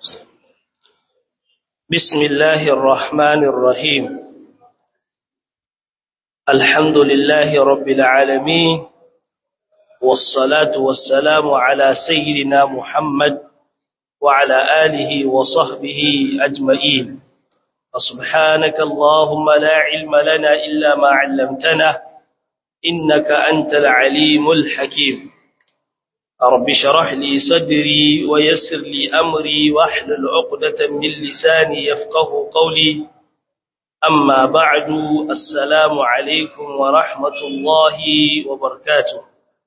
بسم الله الرحمن الرحيم الحمد لله رب العالمين والصلاة والسلام على سيدنا محمد وعلى آله وصحبه أجمعين فسبحانك اللهم لا علم لنا إلا ما علمتنا إنك أنت العليم الحكيم رب شرح لي صدري ويسر لي أمري واحلل عقدة من لساني يفقه قولي أما بعد السلام عليكم ورحمة الله وبركاته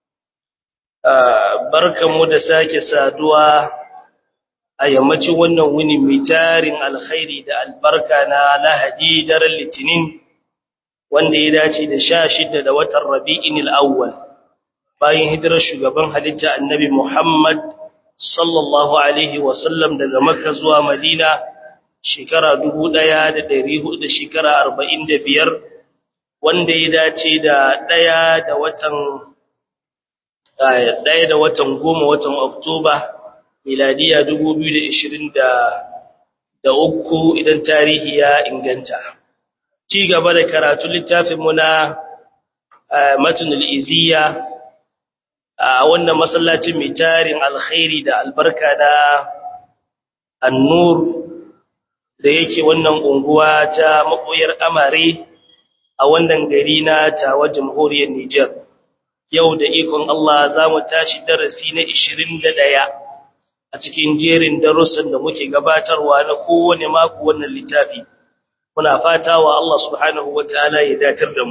بركة مدساك سادوا أيامتي ونوين متار الخير دا البركة نالا هديدر اللتنين wanda ya dace da sha shida da watan rabi'in al'awwal bayan hijirar shugaban halitta annabi Muhammad sallallahu Alaihi wasallam daga Makka zuwa Madina shekara dubu ɗaya da ɗari hudu da shekara arba'in da biyar wanda ya dace da ɗaya da watan ɗaya da watan goma watan Oktoba miladiya dubu biyu da ishirin da uku idan tarihi ya inganta. ci gaba da karatu littafinmu na matunul iziya a wannan masallacin mai tarin alkhairi da albarka na annur da yake wannan unguwa ta makoyar amare a wannan gari na tawa jamhuriyar Nijar. Yau da ikon Allah za mu tashi darasi na 21 a cikin jerin darussan da muke gabatarwa na kowane mako wannan littafi. muna fata wa Allah subhanahu wa ta'ala ya datar da mu.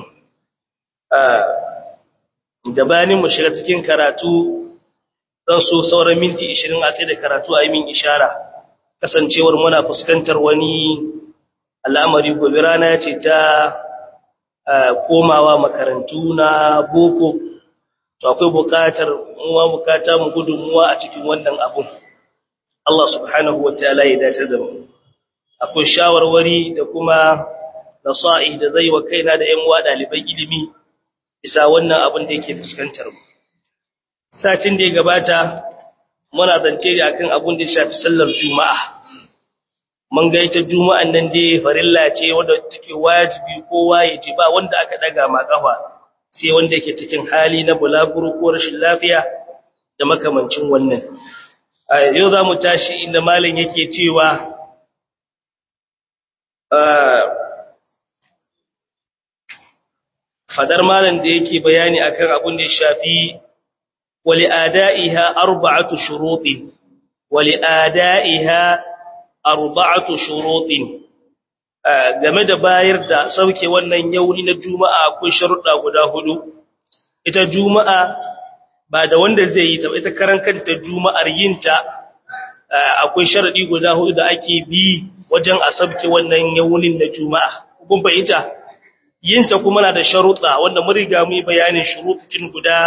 Gabanin mu shiga cikin karatu zan so sauran minti 20 a tsaye da karatu a yi min ishara, kasancewar muna fuskantar wani al'amari gobe rana ce ta komawa makarantu na boko, to akwai bukatar muwa bukata mu gudunmuwa a cikin wannan abun. Allah subhanahu wa ta'ala ya datar da mu. akwai shawarwari da kuma nasa'i da zai wa kaina da ƴan uwa ɗaliban ilimi bisa wannan abin da yake fuskantar mu satin da ya gabata muna zance da akan abin da ya shafi sallar juma'a mun ga ita juma'an nan dai farilla ce wanda take wajibi kowa ya ji ba wanda aka daga ma kafa sai wanda yake cikin hali na bulaguro ko rashin lafiya da makamancin wannan yau za mu tashi inda malam yake cewa fadar malam da yake bayani akan abin da ya shafi wali ada'iha arba'atu shurutin wali ada'iha arba'atu shurutin game da bayar da sauke wannan yauni na juma'a akwai sharuɗa guda hudu ita juma'a ba da wanda zai yi ta ita karan kanta juma'ar yinta akwai sharadi guda hudu da ake bi wajen a sabke wannan yawunin da juma'a kun fahimta yinta kuma na da sharuɗa wanda mun riga mu yi bayanin shuruɗin guda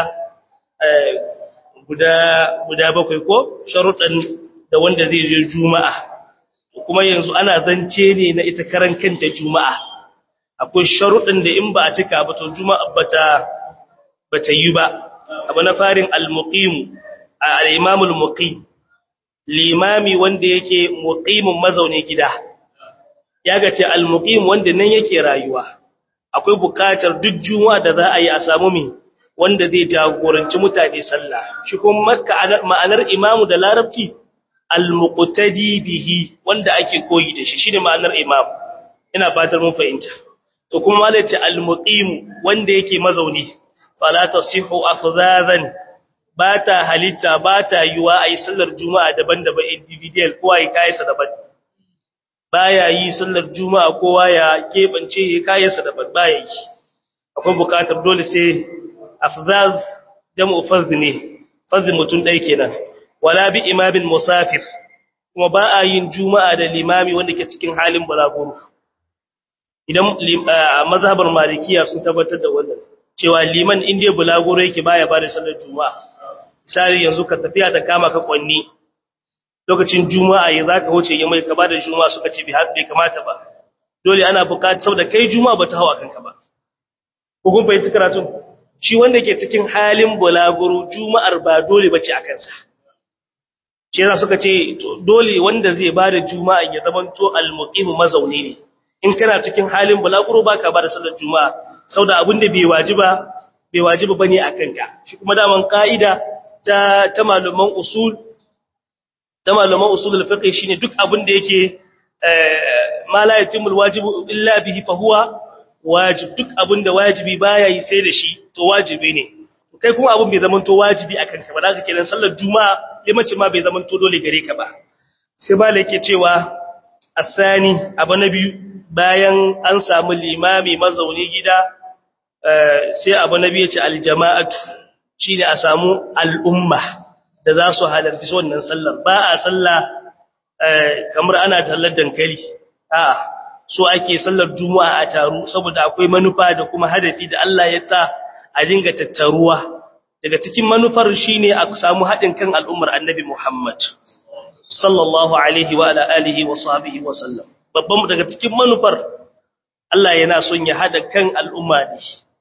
guda guda bakwai ko sharuɗan da wanda zai je juma'a kuma yanzu ana zance ne na ita karan kanta juma'a akwai sharuɗan da in ba a cika ba to juma'a bata bata yi ba abu na farin al-muqim al-imam al-muqim limami wanda yake muqimin mazaune gida ya ga ce al-muqim wanda nan yake rayuwa akwai bukatar duk juma'a da za a yi a samu mi wanda zai jagoranci mutane sallah shi kuma makka ma'anar imamu da larabci al-muqtadi bihi wanda ake koyi da shi shine ma'anar imam ina fatar mun fahimta to kuma malai ce al-muqim wanda yake mazauni fala tasihu afzazan ba ta halitta ba ta yiwa a yi sallar juma'a daban-daban individual kowa ya kayansa daban ba ya yi sallar juma'a kowa ya keɓance ya kayansa daban ba ya yi akwai bukatar dole sai afzaz jam'u fazd ne fazd mutum ɗaya kenan wala bi imamin musafir kuma ba a yin juma'a da limami wanda ke cikin halin balaguro idan mazhabar malikiya sun tabbatar da wannan cewa liman inda bulaguro yake baya ba da sallar juma'a misali yanzu ka tafiya ta kama ka kwanni lokacin juma'a ya zaka wuce ya mai ka bada juma'a suka ce bai kamata ba dole ana buƙatar saboda kai juma'a ba ta hawa kanka ba ko kun fahimci karatu shi wanda ke cikin halin bulaguro juma'ar ba dole bace a kansa shi yasa suka ce dole wanda zai bada juma'a ya zamanto al-muqim mazauni ne in kana cikin halin bulaguro baka bada sallar juma'a saboda abin da bai wajiba bai wajiba bane akan ka shi kuma daman ka'ida ta ta malaman usul ta malaman usul al-fiqh shine duk abin da yake ma la yatimul wajibu illa bihi fa huwa wajib duk abin da wajibi baya yi sai da shi to wajibi ne kai kuma abin bai zaman to wajibi akan ka ba zaka kenan sallar juma'a limanci ma bai zaman to dole gare ka ba sai ba yake cewa asani abu na biyu bayan an samu limami mazauni gida sai abu na biyu ya ce aljama'atu shine a samu al'umma da za su halarci wannan sallar ba a sallah kamar ana tallar dankali a'a so ake sallar juma'a a taru saboda akwai manufa da kuma hadafi da Allah ya ta a dinga tattaruwa daga cikin manufar shine a samu haɗin kan al'ummar annabi Muhammad sallallahu alaihi wa ala alihi wa sahbihi wa sallam babban daga cikin manufar Allah yana son ya hada kan al'umma ne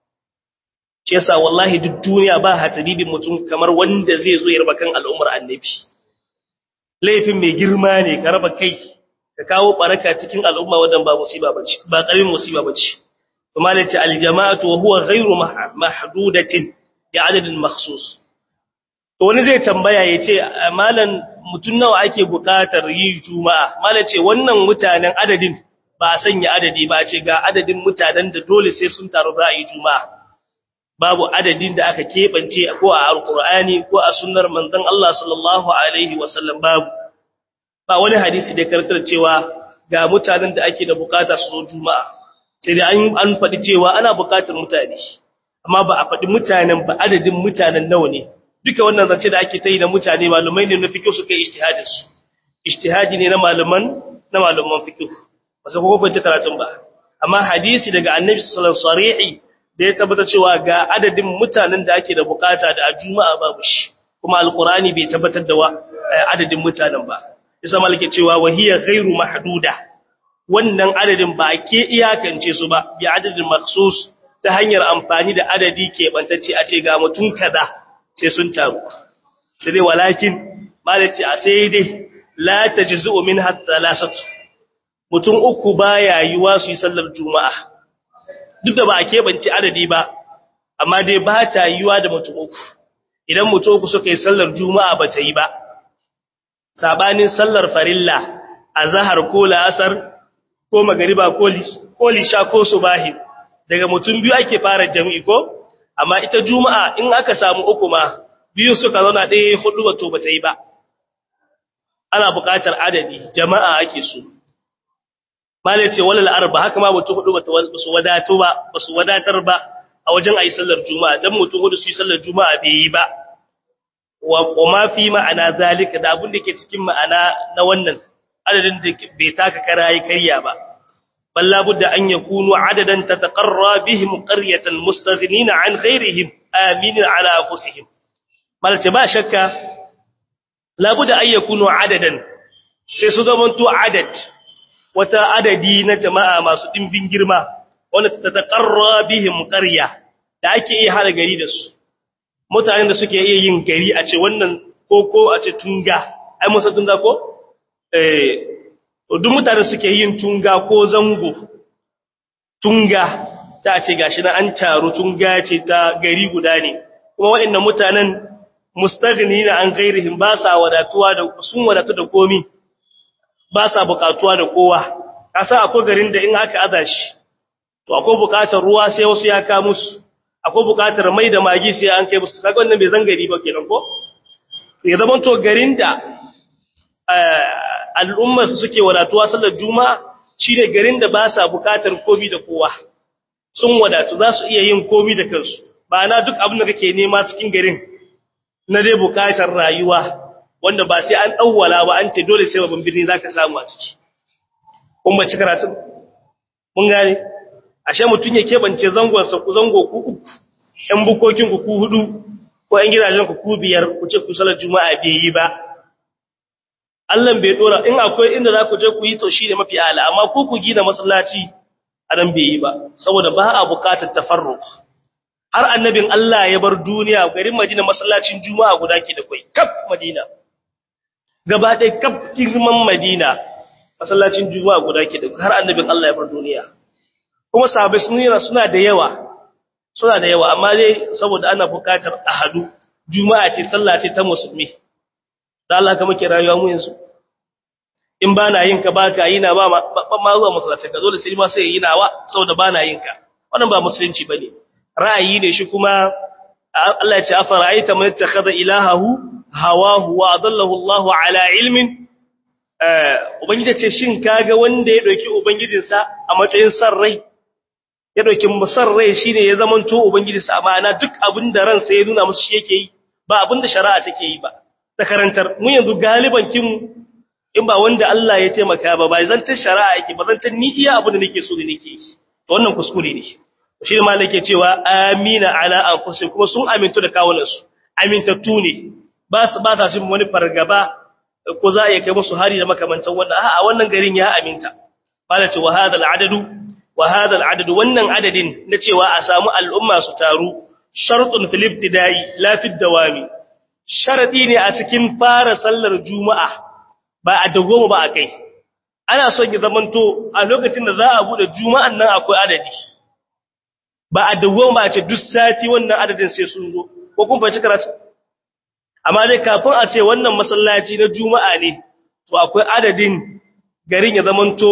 shi yasa wallahi duk duniya ba hatabibin mutum kamar wanda zai zo ya raba kan al'ummar annabi laifin mai girma ne ka raba kai ka kawo baraka cikin al'umma wadan ba musiba bace ba karamin musiba bace kuma ne ce aljama'atu wa huwa ghayru mahdudatin bi adadin makhsus to wani zai tambaya yace malan mutun nawa ake bukatar yi juma'a malan ce wannan mutanen adadin ba a sanya adadi ba ce ga adadin mutanen da dole sai sun taru za a yi juma'a babu adadin da aka keɓance ko a alkur'ani ko a sunnar manzon Allah sallallahu alaihi wasallam babu ba wani hadisi da karkar cewa ga mutanen da ake da bukata su zo juma'a sai dai an an faɗi cewa ana bukatar mutane amma ba a faɗi mutanen ba adadin mutanen nawa ne duka wannan zance da ake ta yi da mutane malumai ne na fiqh suka yi ijtihadin su ijtihadi ne na malaman na malaman fiqh ba sai ko ban karatun ba amma hadisi daga annabi sallallahu alaihi wasallam da ya tabbata cewa ga adadin mutanen da ake da bukata da a juma'a babu shi kuma alqurani bai tabbatar da adadin mutanen ba isa malike cewa wahiya ghairu mahduda wannan adadin ba ke iyakance su ba bi adadin makhsus ta hanyar amfani da adadi ke bantacce a ce ga mutun kaza sai sun taru sai dai walakin malaci a sai dai la tajzu minha thalasatu mutum uku baya yiwa su yi sallar juma'a duk da ba a keɓance adadi ba amma dai ba ta yiwa da mutum uku idan mutum uku suka yi sallar juma'a ba ta yi ba sabanin sallar farilla a zahar ko la'asar ko magariba ko lisha ko subahi daga mutum biyu ake fara jami'i ko amma ita juma'a in aka samu uku ma biyu suka zauna ɗaya hudu ba to ba ta yi ba ana buƙatar adadi jama'a ake so mala ce walal arba haka ma mutum hudu ba su wadato ba ba su wadatar ba a wajen ayi sallar juma'a dan mutum hudu su yi sallar juma'a bai yi ba wa ma fi ma'ana zalika da abin da ke cikin ma'ana na wannan adadin da bai taka kara yi kariya ba balla budda an yakunu adadan tataqarra bihim qaryatan mustaghnina an ghayrihim aminin ala anfusihim malta ba shakka la budda an yakunu adadan sai su zamanto adad wata adadi na jama'a masu dimbin girma wanda tataqarra bihim qarya da ake iya hada gari da su mutanen da suke iya yin gari a ce wannan koko a ce tunga ai musa tunga ko eh duk mutanen suke yin tunga ko zango tunga ta ce gashi na an taru tunga ce ta gari guda ne kuma waɗannan mutanen mustaghnina an ghairihim ba sa wadatuwa da sun wadatu da komi ba sa bukatuwa da kowa kasa akwai garin da in aka aza shi to akwai bukatar ruwa sai wasu ya ka musu akwai bukatar mai da magi sai an kai musu kaga wannan bai zangari ba kenan ko ya zama to garin da al'umma suke wadatuwa sallar juma'a shine garin da ba sa bukatar komi da kowa sun wadatu za su iya yin komi da kansu ba na duk abin da kake nema cikin garin na dai bukatar rayuwa wanda ba sai an dawwala ba an ce dole sai babban birni zaka samu a ciki kun ba ci karatu mun gane ashe mutun ya kebance zangon sa ku zango ku uku ɗan bukokin ku ku hudu ko ɗan gidajen ku ku biyar ku ce ku salar juma'a bai yi ba Allah bai dora in akwai inda za ku je ku yi to shine mafi ala amma ku ku gina masallaci a nan bai yi ba saboda ba a buƙatar tafarruq har annabin Allah ya bar duniya garin Madina masallacin juma'a guda ke da kai kaf Madina gaba ɗaya kaf girman Madina masallacin Juma'a guda ke da har annabin Allah ya bar duniya kuma sahabbai sun suna da yawa suna da yawa amma dai saboda ana buƙatar ahadu Juma'a ce sallah ce ta musulmi da Allah ka muke rayuwa mu yanzu in ba na yin ka ba ka yi na ba ma zuwa masallaci ka dole sai ma sai yi nawa saboda ba na yin ka wannan ba musulunci bane ra'ayi ne shi kuma Allah ya ce afara'aita man ittakhadha ilahahu hawahu wa adallahu Allah ala ilmin eh ubangiji ce shin kaga wanda ya dauki ubangijinsa a matsayin san rai ya dauki musar rai shine ya zamanto ubangijinsa amma duk abinda ransa ya nuna musu shi yake yi ba abinda shari'a take yi ba ta karantar mu yanzu galiban kin in ba wanda Allah ya taimaka ba bai zantar shari'a yake ba zantar ni iya abin da nake so da nake yi to wannan kuskure ne shi ne malaka yake cewa amina ala anfusihim kuma sun amintu da kawunan su amintattu ne ba su ba ta shi wani fargaba ko za a kai musu hari da makamantan wannan a'a wannan garin ya aminta malaka wa hadal adadu wa hadal adadu wannan adadin na cewa a samu al'umma su taru shartun fil ibtida'i la fi dawami sharadi ne a cikin fara sallar juma'a ba a dagoma ba a kai ana son ya zamanto a lokacin da za a bude juma'an nan akwai adadi ba a dagoma ba a ce duk sati wannan adadin sai sun zo ko kun fahimci karatu amma dai kafin a ce wannan masallaci na juma'a ne to akwai adadin garin ya zamanto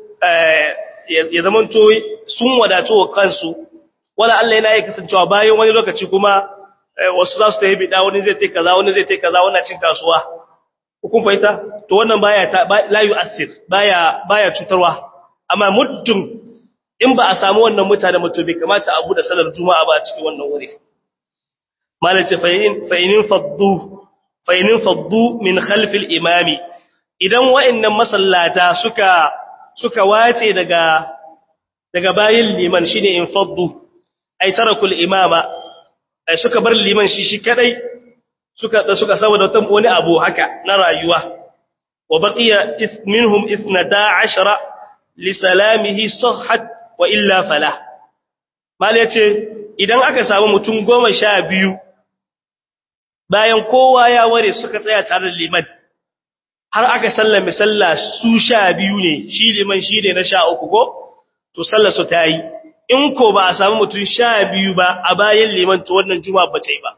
ya zamanto sun wadato wa kansu wala Allah yana yi kasancewa bayan wani lokaci kuma wasu za su ta yi bida wani zai ta kaza wani zai ta kaza wannan cin kasuwa hukun fahimta to wannan baya ta la yu'athir baya baya cutarwa amma muddin in ba a samu wannan mutane mutum bai kamata abu da salar juma'a ba a cikin wannan wuri malace fa'in fa'inin faddu fa'inin faddu min khalf al-imami idan wa'annan masallata suka suka wace daga daga bayin liman shine in faddu ay tarakul imama ay suka bar liman shi shi kadai suka suka saboda wani abu haka na rayuwa wa baqiya minhum 12 li salamihi sahhat wa illa fala mal yace idan aka samu mutum 12 bayan kowa ya ware suka tsaya tare da liman har aka sallame sallah su 12 ne shi liman shi ne na 13 ko to sallar su tayi in ko ba a samu mutum 12 ba a bayan liman to wannan juma'a ba ta yi ba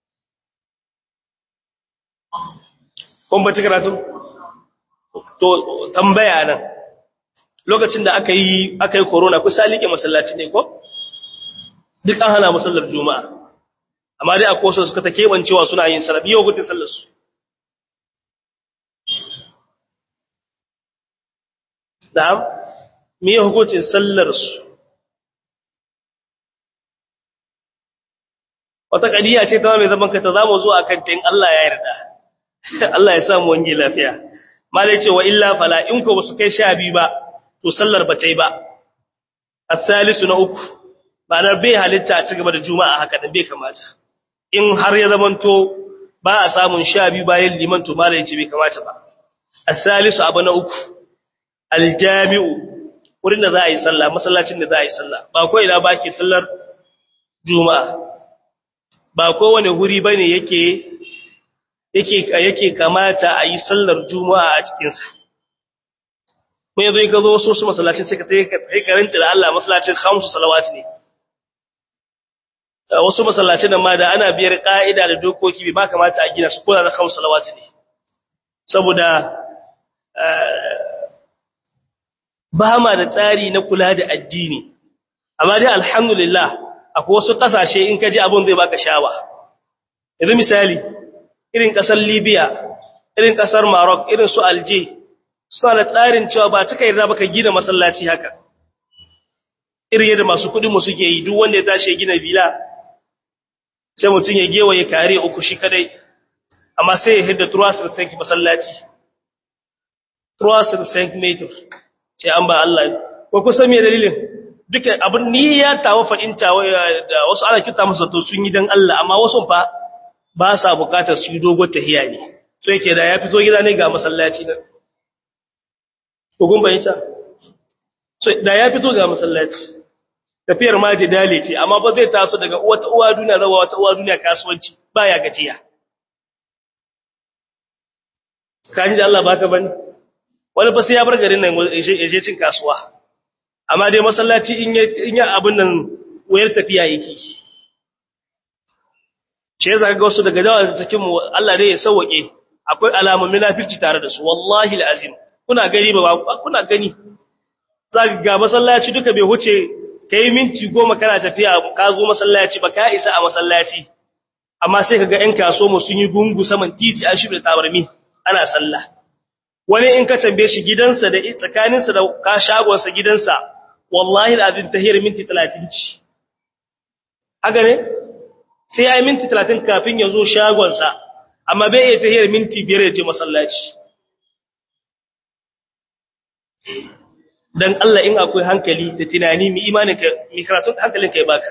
kun bace karatu to tambaya nan lokacin da aka yi aka yi corona kusa like masallaci ne ko duk an hana musallar juma'a amma dai akwai wasu suka ta kebancewa suna yin sallah biyo hutun sallar su na'am me hukuncin sallar su wata kadiya ce ta mai zaman ka ta zamu zo akan ta in Allah ya yarda Allah ya samu wange lafiya malai ce wa illa fala in ko basu kai sha biyu ba to sallar ba ta yi ba as-salisu na uku ba na bai halitta a cigaba da juma'a haka da bai kamata in har ya zamanto ba a samun sha biyu bayan liman to malai ce bai kamata ba as-salisu abu na uku al-jami'u wurin da za a yi sallah masallacin da za a yi sallah ba ko ina ba ke sallar juma'a ba kowane guri bane yake yake yake kamata a yi sallar juma'a a cikinsa mai zai ka zo wasu su masallacin sai ka ta yi karanci da Allah masallacin hamsu salawat ne wasu masallacin nan ma da ana biyar ƙa'ida da dokoki bai ba kamata a gina su kula da hamsu salawat ne saboda ba ma da tsari na kula da addini amma dai alhamdulillah akwai wasu ƙasashe in ka ji abin zai baka shawa yanzu misali irin ƙasar Libya, irin ƙasar Maroc, irin su Alje, suna da tsarin cewa ba cika yarda baka gina masallaci haka. Irin yadda masu kuɗin mu suke yi duk wanda ya tashi ya gina bila, sai mutum ya gewa ya kare uku shi kadai, amma sai ya hidda Truasir Saint masallaci. Truasir Saint Meter, ce an ba Allah. Ko kusan me dalilin? Duka abin ni ya tawa faɗinta da wasu ana kita masa to sun yi don Allah, amma wasu fa ba sa bukatar su yi dogon tahiya ne so yake da ya fito gida ne ga masallaci nan kogun bayyanta so da ya fito ga masallaci tafiyar ma dale ce amma ba zai taso daga wata uwa duniya zawa wata uwa duniya kasuwanci baya gajiya kaji da Allah baka bane wani fa sai ya bar garin nan ya je cin kasuwa amma dai masallaci in ya in ya abin nan wayar tafiya yake shi yasa ga wasu daga dawa cikin mu Allah dai ya sauke akwai alamun munafiki tare da su wallahi alazim kuna gani ba kuna gani zaka ga masallaci duka bai huce kai minti goma kana tafiya ka zo masallaci ba ka isa a masallaci amma sai kaga ƴan kaso mu sun yi gungu saman titi an shirya tabarmi ana sallah wani in ka tambaye shi gidansa da tsakaninsa da ka shagonsa gidansa wallahi alazim tahir minti 30 ci haka ne sai ya yi minti 30 kafin ya zo shagonsa amma bai iya tahir minti 5 ya je masallaci dan Allah in akwai hankali da tunani mi imanin ka mi karatun hankalin ka ya baka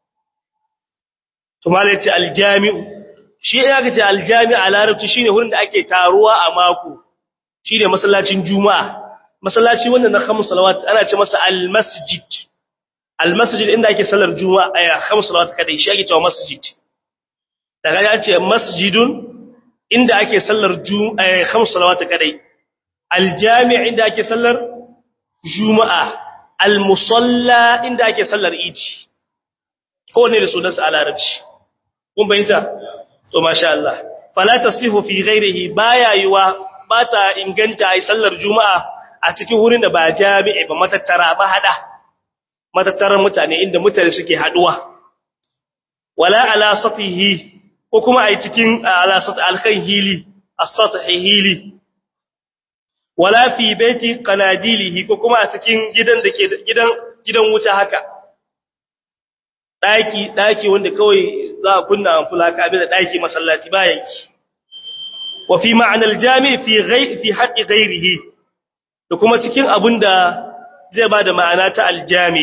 to mala yace aljami'u shi ya ga ce aljami'u a larabci shine wurin da ake taruwa a mako shine masallacin juma'a masallaci wanda na khamus salawat ana ce masa almasjid almasjid inda ake sallar juma'a ay khamus salawat kadai shi ake cewa masjid daga ya ce masjidun inda ake sallar juma'a khamus salawat kadai aljami' inda ake sallar juma'a al-musalla inda ake sallar iji ko ne da sunansa a larabci kun bayyanta to masha Allah fala tasihu fi ghairihi baya yiwa bata inganta ai sallar juma'a a cikin wurin da ba jami'i ba matattara ba hada matattaran mutane inda mutane suke haduwa wala ala satihi ko kuma ai cikin ala sat alkan hili as-sathi hili wala fi baiti qanadilihi ko kuma a cikin gidan da ke gidan gidan wuta haka daki daki wanda kawai za a kunna amfula ka abin da daki masallaci ba yanki wa fi ma'anar jami fi ghai fi haqqi ghairihi da kuma cikin abinda zai bada ma'ana ta aljami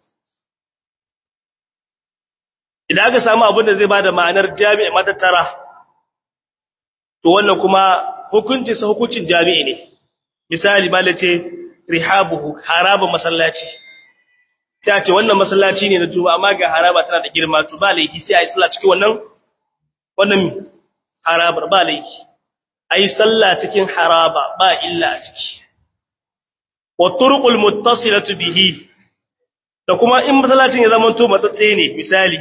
idan aka samu abinda zai bada ma'anar jami'i matattara to wannan kuma hukuncin sa hukuncin jami'i ne misali ba ce rihabuhu haraba masallaci sai a ce wannan masallaci ne na tuba amma ga haraba tana da girma to ba laifi sai a yi sallah cikin wannan wannan harabar ba laifi a yi sallah cikin haraba ba illa a ciki wa turqul muttasilatu bihi da kuma in masallacin ya zama to matsatse ne misali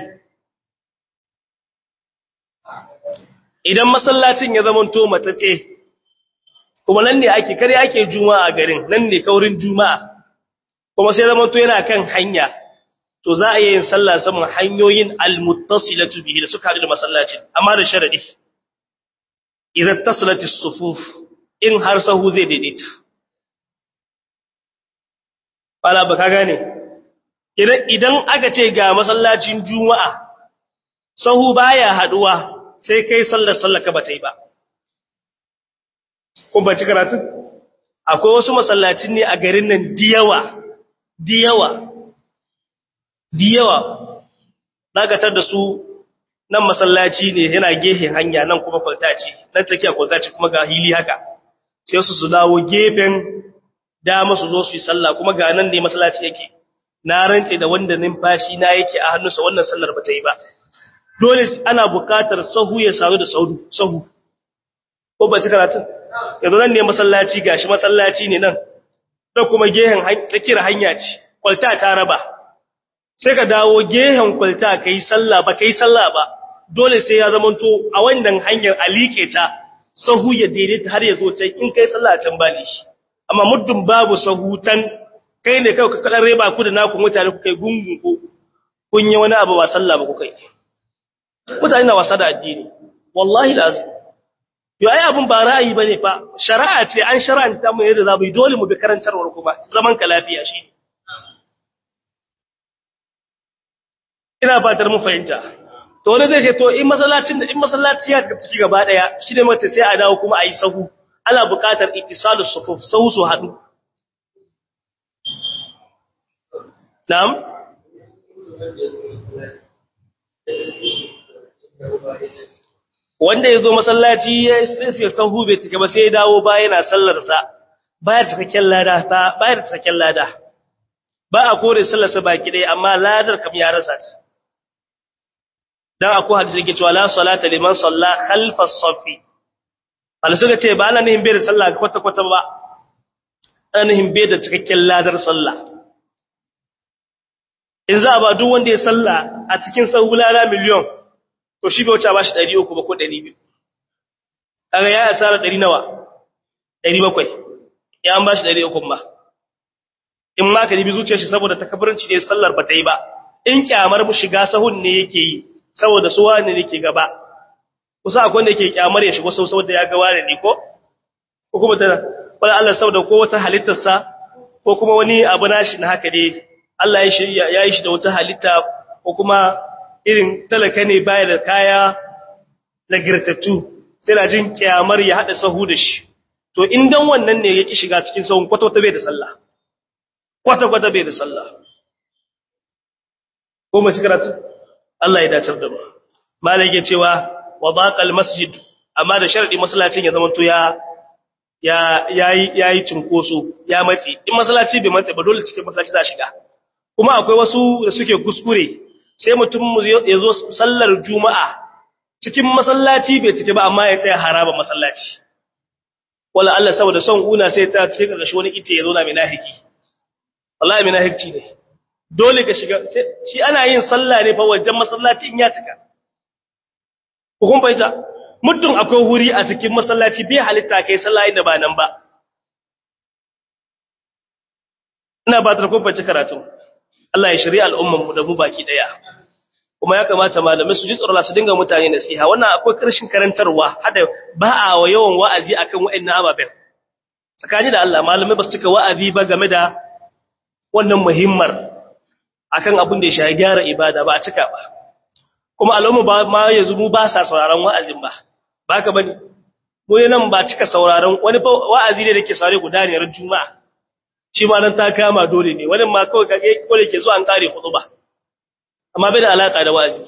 idan masallacin ya zama to matsatse kuma nan ne ake kare ake juma'a garin nan ne kaurin juma'a kuma sai zama to yana kan hanya to za a yi yin sallah saman hanyoyin almuttasilatu bihi da suka haɗu da masallacin amma da sharadi idan tasalati sufuf in har sahu zai daidaita bala ba ka gane idan aka ce ga masallacin juma'a sahu baya haduwa sai kai sallar sallaka ba ta yi ba kun baci karatun akwai wasu masallacin ne a garin nan diyawa diyawa diyawa dagatar da su nan masallaci ne yana gefen hanya nan kuma kwalta ce nan tsakiya kwalta ce kuma ga hili haka sai su su dawo gefen dama su zo su yi sallah kuma ga nan ne masallaci yake na rantse da wanda numfashi na yake a hannunsa wannan sallar ba ta yi ba dole ana buƙatar sahu ya saru da sahu sahu ko ba ci karatun yanzu nan ne masallaci gashi masallaci ne nan da kuma gehen tsakiyar hanya ce kwalta ta raba sai ka dawo gehen kwalta kai sallah ba kai sallah ba dole sai ya zamanto a wannan hanyar alike ta sahu ya daidaita har ya zo can in kai sallah can ba ne shi amma muddin babu sahu tan kai ne kai ka kadan reba ku da naku mutane ku kai gungun ko kun yi wani abu ba sallah ba ku kai mutane na wasa da addini wallahi lazim yo ai abun ba ra'ayi bane fa shari'a ce an shar'anta mu yadda zamu yi dole mu bi karantarwar kuma zaman ka lafiya shi ina fatar mu fahimta to wani zai ce to in masallacin in masallaci ya ciki gaba daya shi ne mace sai a dawo kuma a yi sahu ana buƙatar ittisalus sufuf sahu su hadu na'am wanda ya zo masallaci ya sai sahu bai take ba sai ya dawo ba yana sallarsa baya cikakken lada ta baya da cikakken lada ba a kore sallarsa baki dai amma ladar kam ya rasa ta dan akwai hadisi yake cewa la salata liman salla khalfa as-saffi bala suka ce ba ana nihin bai da sallah kwata kwata ba ana nihin bai da cikakken ladar sallah in za a ba duk wanda ya sallah a cikin sahulala miliyon to shi bai wuce ba shi 300 ba ko 200 kaga ya asara 100 nawa 700 ya an ba shi 300 ba in ma ka ribi zuciyar shi saboda takabburanci ne sallar ba ta yi ba in kyamar mu shiga sahun ne yake yi saboda su wani ne yake gaba kusa akwai wanda yake kyamar ya shigo sau saboda ya ga wani ne ko ko kuma ta wala Allah saboda ko wata halittar sa ko kuma wani abu nashi na haka dai Allah ya shi ya yi shi da wata halitta ko kuma irin talaka ne baya da kaya nagirtattu sai na jin kyamar ya hada sahu da shi to in dan wannan ne yake shiga cikin sahun kwata-kwata bai da sallah kwata-kwata bai da sallah ko mace karatu Allah ya dace da mu malai yake cewa wa baqal masjid amma da sharadi masallacin ya zama to ya ya yayi yayi cinkoso ya matsi in masallaci bai matsi ba dole cikin masallaci za shiga kuma akwai wasu da suke kuskure sai mutum ya zo sallar juma'a cikin masallaci bai cike ba amma ya tsaya haraba masallaci wala Allah saboda son una sai ta cikin karkashi wani ice ya zo na minahiki wallahi minahiki ne dole ka shiga shi ana yin sallah ne fa wajen masallaci in ya cika kun fahimta mutum akwai wuri a cikin masallaci bai halitta kai sallah inda ba nan ba ina ba ta kun fahimci karatu Allah ya shirya al'umman mu da mu baki daya kuma ya kamata malamai su ji tsoron su dinga mutane nasiha wannan akwai karshen karantarwa hada ba a wa yawan wa'azi akan wa'annan ababen tsakani da Allah malamai ba su cika wa'azi ba game da wannan muhimmar akan abin da ya shafi gyara ibada ba a cika ba kuma al'umma ba ma yanzu mu ba sa sauraron wa'azin ba baka bane mu nan ba cika sauraron wani wa'azi ne dake saurare guda ne ran juma'a shi ma nan ta kama dole ne wani ma kawai kage ko da ke zuwa an kare ba. amma bai da alaka da wa'azi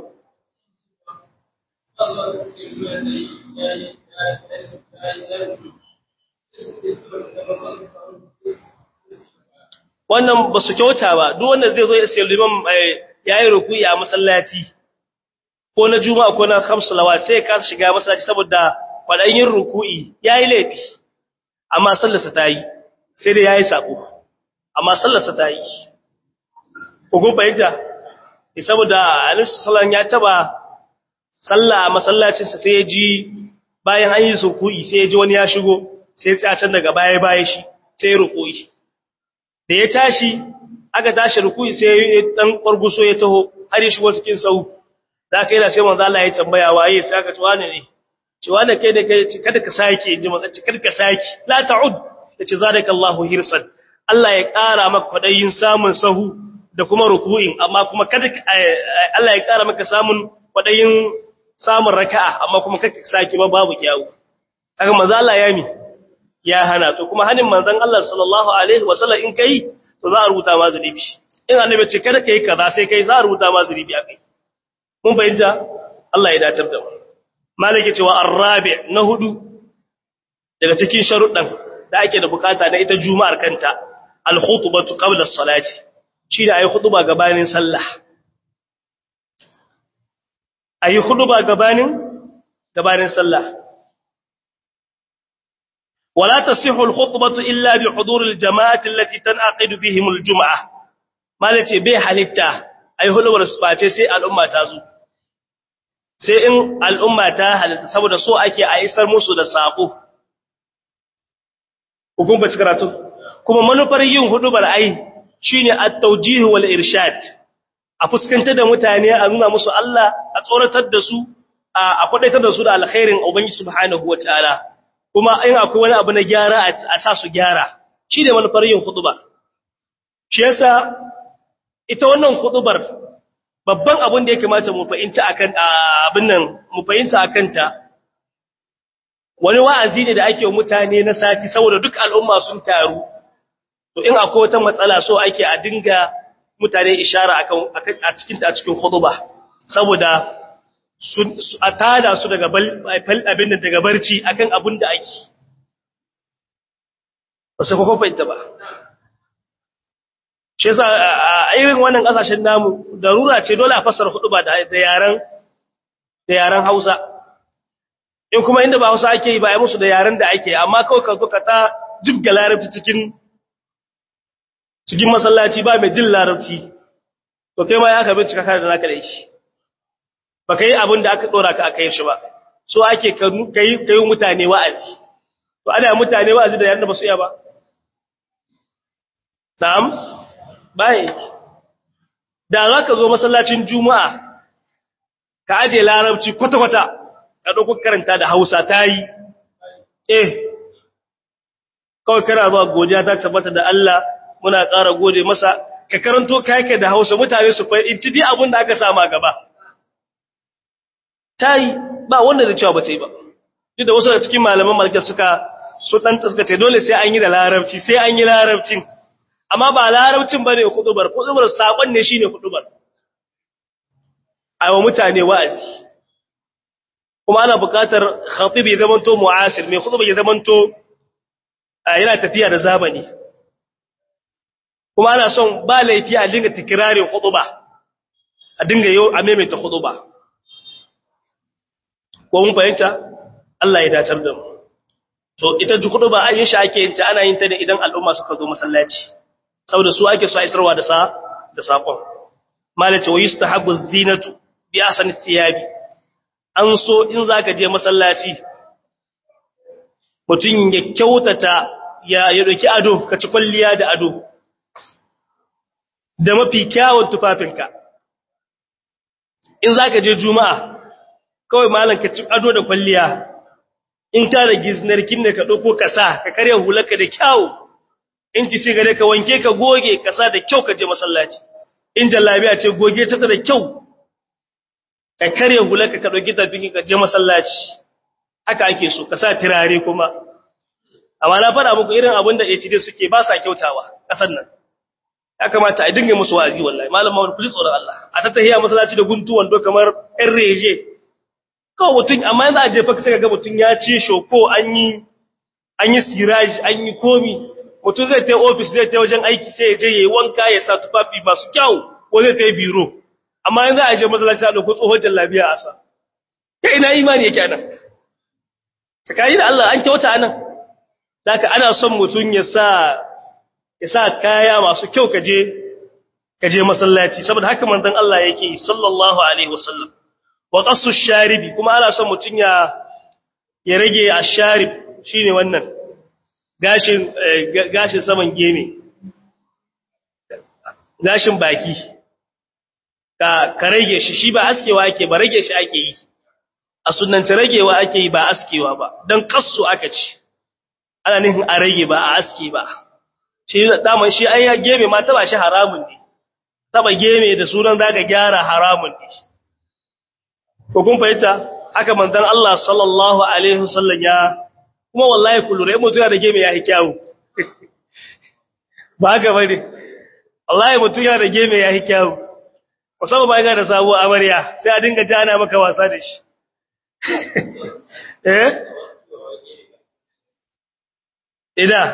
wannan ba su kyauta ba duk wanda zai zo ya sai liman yayi ruku'i a masallaci ko na juma'a ko na khamsu lawa sai ka shiga masallaci saboda kwadan yin ruku'i yayi laifi amma sallarsa ta yi sai dai yayi sako amma sallarsa ta yi ko kun fahimta saboda Annabi sallallahu ya taba sallah a masallacin sa sai ya ji bayan an yi ruku'i sai ya ji wani ya shigo sai ya tsaya can daga baya baya shi sai ruku'i da ya tashi aka tashi ruku'i sai ya dan ƙwarguso ya taho har ya shigo cikin sau da aka yana sai manzo Allah ya tambaya waye sai aka tuwa ne ce wanda kai da kai kada ka sake inji manzo ce kada ka sake la ta'ud yace zalikallahu hirsan Allah ya ƙara maka kwadayin samun sahu da kuma ruku'in amma kuma kada Allah ya ƙara maka samun kwadayin samun raka'a amma kuma kada ka sake ba babu kiyawu kaga manzo Allah ya mi ya hana to kuma hanin manzon Allah sallallahu alaihi wasallam in kai to za a rubuta ma zunubi in annabi ce kada kai kaza sai kai za a rubuta ma zunubi akai mun bayyana Allah ya dace da mu malike cewa arabi na hudu daga cikin sharuɗan da ake da bukata na ita juma'ar kanta al-khutbatu qabla as-salati shi da ayi khutba gabanin sallah ayi khutba gabanin gabanin sallah ولا تصح الخطبة إلا بحضور الجماعة التي تنعقد بهم الجمعة ما التي بي حالتا أي هلو ورسباتي سي الأمة تازو سي إن الأمة تاهل سبب سوء أكي أيسر موسو دا ساقو hukum ba karatu kuma manufar yin hudubar ai shine at-tawjih wal irshad a fuskantar da mutane a nuna musu Allah a tsoratar da su a kwadaitar da su da alkhairin ubangiji subhanahu wataala kuma in akwai wani abu na gyara a sa su gyara shi ne manufar yin hudubar shi yasa ita wannan hudubar babban abin da ya kamata mu fahimta akan abin nan mu fahimta akan ta wani wa'azi ne da ake wa mutane na sati saboda duk al'umma sun taru to in akwai wata matsala so ake a dinga mutane ishara akan a cikin ta cikin huduba saboda a tada su daga abin da daga barci akan abin da ake ba sai kuma fahimta ba shi yasa a irin wannan kasashen namu darura ce dole a fassara hudu ba da yaran da yaran Hausa in kuma inda ba Hausa ake yi ba ai musu da yaren da ake amma kawai ka zo ka ta jibga larabci cikin cikin masallaci ba mai jin larabci to kai ma ya ka bincika kana da naka da shi ba kai abin da aka dora ka aka yi shi ba so ake kai kai mutane wa'azi to ana mutane wa'azi da yanda ba su iya ba na'am bai da za ka zo masallacin juma'a ka aje larabci kwata-kwata ka ɗauko karanta da hausa ta yi eh kawai kana zuwa godiya ta tabbata da Allah muna ƙara gode masa ka karanto kayake da hausa mutane su fai in ci dai abin da aka sama gaba ta yi ba wanda da cewa ba ta yi ba duk da wasu da cikin malaman malaka suka su ɗan suka ce dole sai an yi da larabci sai an yi larabcin amma ba larabcin bane hudubar hudubar sabon ne shine hudubar aiwa mutane wa'azi kuma ana buƙatar khatib ya zamanto mu'asir mai hudubar ya zamanto yana tafiya da zamani kuma ana son ba laifi a dinga tikirarin huduba a dinga yau a maimaita huduba ko mun fahimta Allah ya dacar da mu to ita ji huduba an yi shi ake yin ta ana yin ta ne idan al'umma suka zo masallaci saboda su ake so a isarwa da sa da sakon malace wa yustahabu zinatu bi asani thiyabi an so in zaka je masallaci mutun ya kyautata ya ya doki ado ka ci kwalliya da ado da mafi kyawun tufafinka in zaka je juma'a kawai malam ka ci ado da kwalliya in ta da giznarkin ne ka dauko kasa ka karya hularka da kyawu in ki shiga ka wanke ka goge kasa da kyau ka je masallaci in jallabiya ce goge ta da kyau ka kare hularka ka dauki tafiki ka je masallaci haka ake so ka sa turare kuma amma na fara muku irin abin da HD suke ba sa kyautawa kasan nan ya kamata a dinga musu wazi wallahi malam Muhammad kuji tsoron Allah a ta tahiya masallaci da guntuwan do kamar ɗan reje kawai mutun amma yanzu a je fa sai ga mutun ya ci shoko an yi an yi siraji an yi komi mutum zai ta ofis zai ta wajen aiki sai ya je ya yi wanka ya sa tufafi masu kyau ko zai ta yi biro amma yanzu a je masallaci a ɗauko tsohon jallabiya a sa ya ina imani yake anan tsakani da Allah an kyauta anan daga ana son mutum ya sa ya sa kaya masu kyau ka je ka je masallaci saboda haka manzon Allah yake sallallahu alaihi wasallam wa qassu sharibi kuma ana son mutum ya ya rage asharib shine wannan gashin gashin saman geme gashin baki ka ka rage shi shi ba askewa ake ba rage shi ake yi a sunnance ragewa ake yi ba askewa ba dan kassu aka ci ana nihin a rage ba a aske ba shi daman shi ai ya geme ma taba shi haramun ne taba geme da sunan zaka gyara haramun ne ko kun fahimta haka manzon Allah sallallahu alaihi wasallam ya kuma wallahi kullu rai mutum da geme ya yi kyawu ba ga bane wallahi mutum yana da geme ya yi kyawu musamman ba yana da sabo amarya sai a dinga jana maka wasa da shi eh ida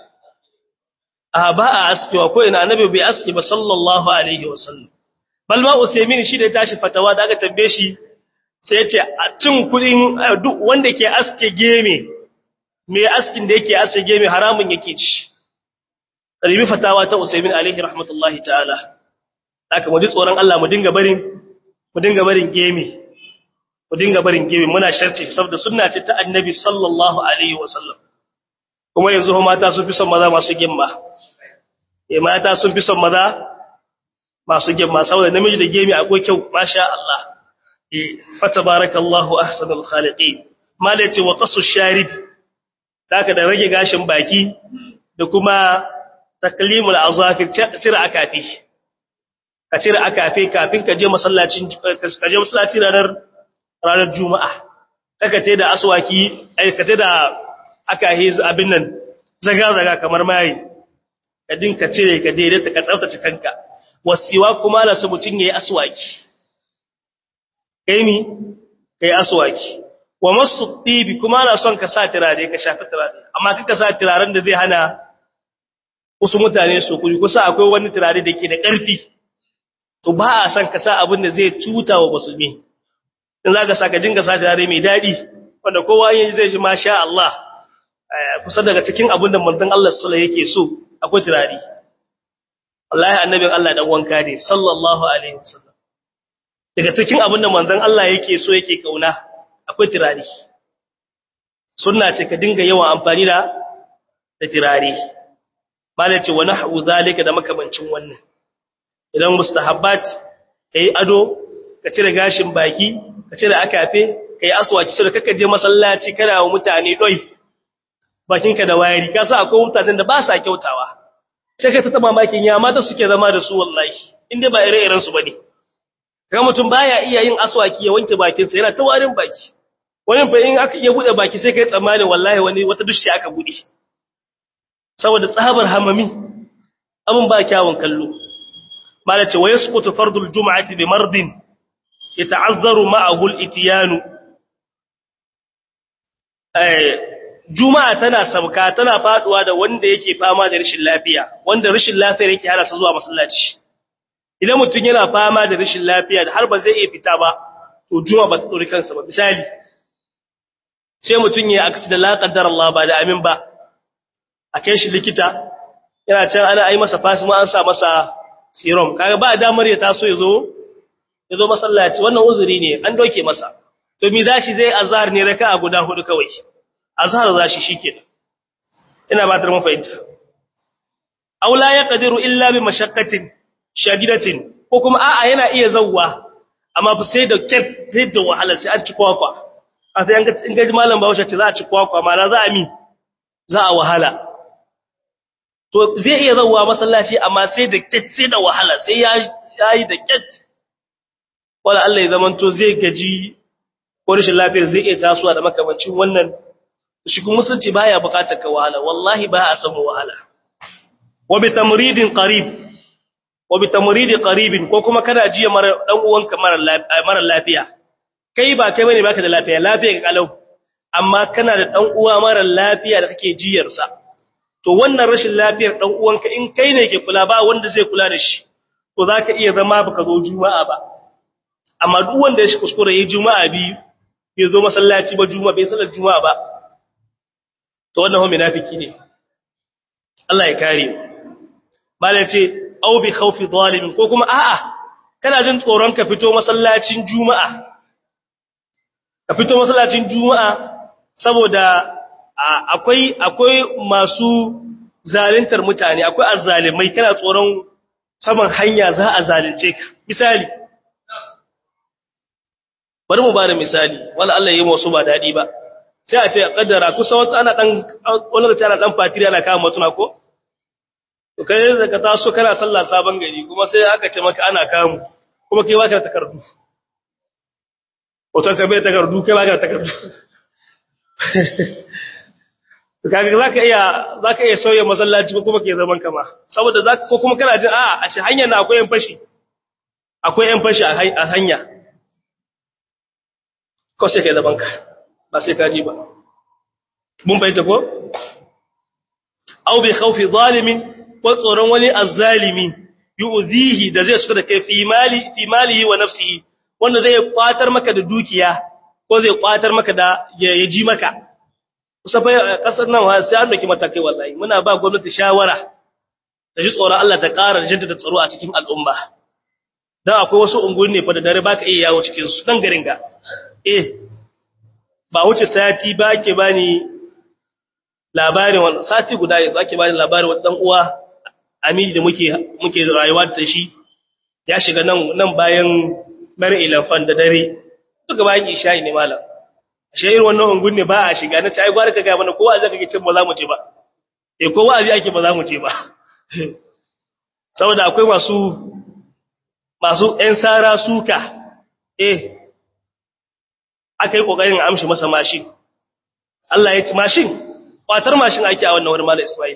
a ba a askewa ko ina annabi bai aske ba sallallahu alaihi wasallam bal ma usaymin shi da tashi fatawa da aka tambaye shi sai ya ce a cin kudin duk wanda ke aske geme mai askin da yake aske geme haramun yake ci ribi fatawa ta usaymin alaihi rahmatullahi ta'ala haka mu ji tsoron Allah mu dinga barin mu dinga barin geme mu dinga barin geme muna sharce saboda sunna ce ta annabi sallallahu alaihi wasallam kuma yanzu mata sun fi son maza masu gimma eh mata sun fi son maza masu gimma saboda namiji da gemi akwai kyau masha Allah eh fatabarakallahu ahsanul khaliqin malace wa qasu sharib daka da rage gashin baki da kuma taklimul azafir cire akafi ka cire akafi kafin ka je masallacin ka je masallaci ranar ranar juma'a kaka tai da aswaki ai ka tai da aka hiz abin nan zaga-zaga kamar mai ka dinka cire ka daidaita ka tsaftace kanka wasiwa kuma ala su mutun yayi aswaki kai mi kai aswaki wa masu tibi kuma ana son ka sa turare ka shafi turare amma kaka sa turaren da zai hana wasu mutane su kuri kusa akwai wani turare da ke da ƙarfi to ba a son ka sa abin da zai cuta wa musulmi in za ka sa ka dinga sa turare mai daɗi wanda kowa yin zai ji masha Allah kusa daga cikin abin da manzon Allah sallallahu yake so akwai turare wallahi annabin Allah dan wanka ne sallallahu alaihi wasallam daga cikin abin da manzon Allah yake so yake kauna akwai turare sunna ce ka dinga yawan amfani da da turare malai ce wa nahwu zalika da makamancin wannan idan mustahabbat kai ado ka cire gashin baki ka cire akafe kai aswaki sai kaka je masallaci kana wa mutane doi bakinka da wayari ka sa akwai mutanen da ba sa kyautawa sai ka ta mamakin ya mata suke zama da su wallahi inda ba ire-iren su bane kaga mutum baya iya yin aswaki ya wanke bakin sa yana ta warin baki wani fa in aka iya bude baki sai kai tsammani wallahi wani wata dushi aka bude saboda tsabar hamami abun ba kyawun kallo malace wa yasqutu fardul jum'ati bi mardin yata'azzaru ma'ahu al-ityanu eh juma'a tana sabka tana faduwa da wanda yake fama da rashin lafiya wanda rashin lafiyar yake hana sa zuwa masallaci idan mutum yana fama da rashin lafiya da har ba zai iya fita ba to juma'a ba ta tsori kansa ba misali sai mutum ya accident la qaddar Allah ba da amin ba a kai shi likita yana can ana ai masa fasima an sa masa serum kaga ba damar ya taso ya zo ya zo masallaci wannan uzuri ne an doke masa to mi zashi zai azhar ne raka'a guda hudu kawai azhar zashi shikenan ina ba ta mun fahimta aw la yaqdiru illa bi mashaqqatin shadidatin ko kuma a'a yana iya zawwa amma fa sai da kef sai da wahala sai an ci kwakwa a sai an ga in ga malam Bahaushe ce za a ci kwakwa ma za a mi za a wahala to zai iya zawwa masallaci amma sai da kef sai da wahala sai ya yi da kef wala Allah ya zamanto zai gaji ko rashin lafiyar zai iya tasowa da makamancin wannan shi kuma musulunci baya bukatar ka wahala wallahi ba a samu wahala wa bi tamridin qarib wa bi tamridi qaribin ko kuma kana jiya mara dan uwanka mara lafiya kai ba kai bane baka da lafiya lafiya ka kalau amma kana da dan uwa mara lafiya da kake jiyar sa to wannan rashin lafiyar dan uwanka in kai ne ke kula ba wanda zai kula da shi to zaka iya zama baka zo juma'a ba amma duk wanda ya shi kuskure yayi juma'a biyu bai zo masallaci ba juma'a bai sallar juma'a ba to wannan ho munafiki ne Allah ya kare malai ce au bi khawfi zalimin ko kuma a'a kana jin tsoron ka fito masallacin juma'a ka fito masallacin juma'a saboda akwai akwai masu zalintar mutane akwai azzalimai kana tsoron saman hanya za a zalunce ka misali bari mu ba da misali wala Allah yi wasu ba dadi ba sai a ce kaddara kusa wata ana dan wani da ana dan fatiri ana kama mutuna ko to kai da ka taso kana sallah sabon gari kuma sai aka ce maka ana kamu kuma kai baka da takardu wato ka bai takardu kai baka da takardu kaga zaka iya zaka iya sauya masallaci kuma ke zaman kama saboda zaka ko kuma kana jin a a shi hanyar na akwai yan fashi akwai yan fashi a hanya ko sai kai zaman ka ba sai ka ji ba mun bayyana ko aw bi khawfi zalimin ko tsoron wani azzalimi yu'zihi da zai suka da kai fi mali fi malihi wa nafsihi wanda zai kwatar maka da dukiya ko zai kwatar maka da ya ji maka kusa fa kasar nan sai an dake matakai wallahi muna ba gwamnati shawara ta ji tsoron Allah ta ƙara jaddada tsaro a cikin al'umma dan akwai wasu unguwanni fa da dare baka iya yawo cikin su dan garin ga eh ba wuce sati ba ke bani labarin wannan sati guda yanzu ake bani labarin wani dan uwa amini da muke muke rayuwa da shi ya shiga nan nan bayan bar ilafan da dare duka bayan isha'i ne malam ashe irin wannan ungun ne ba a shiga na ai gwara ka ga mana kowa zaka ke cin ba za mu je ba eh kowa zai ake ba za mu je ba saboda akwai masu masu ɗan sara suka eh aka yi kokarin amshi masa mashin Allah ya ci mashin kwatar mashin ake a wannan wani malam Ismail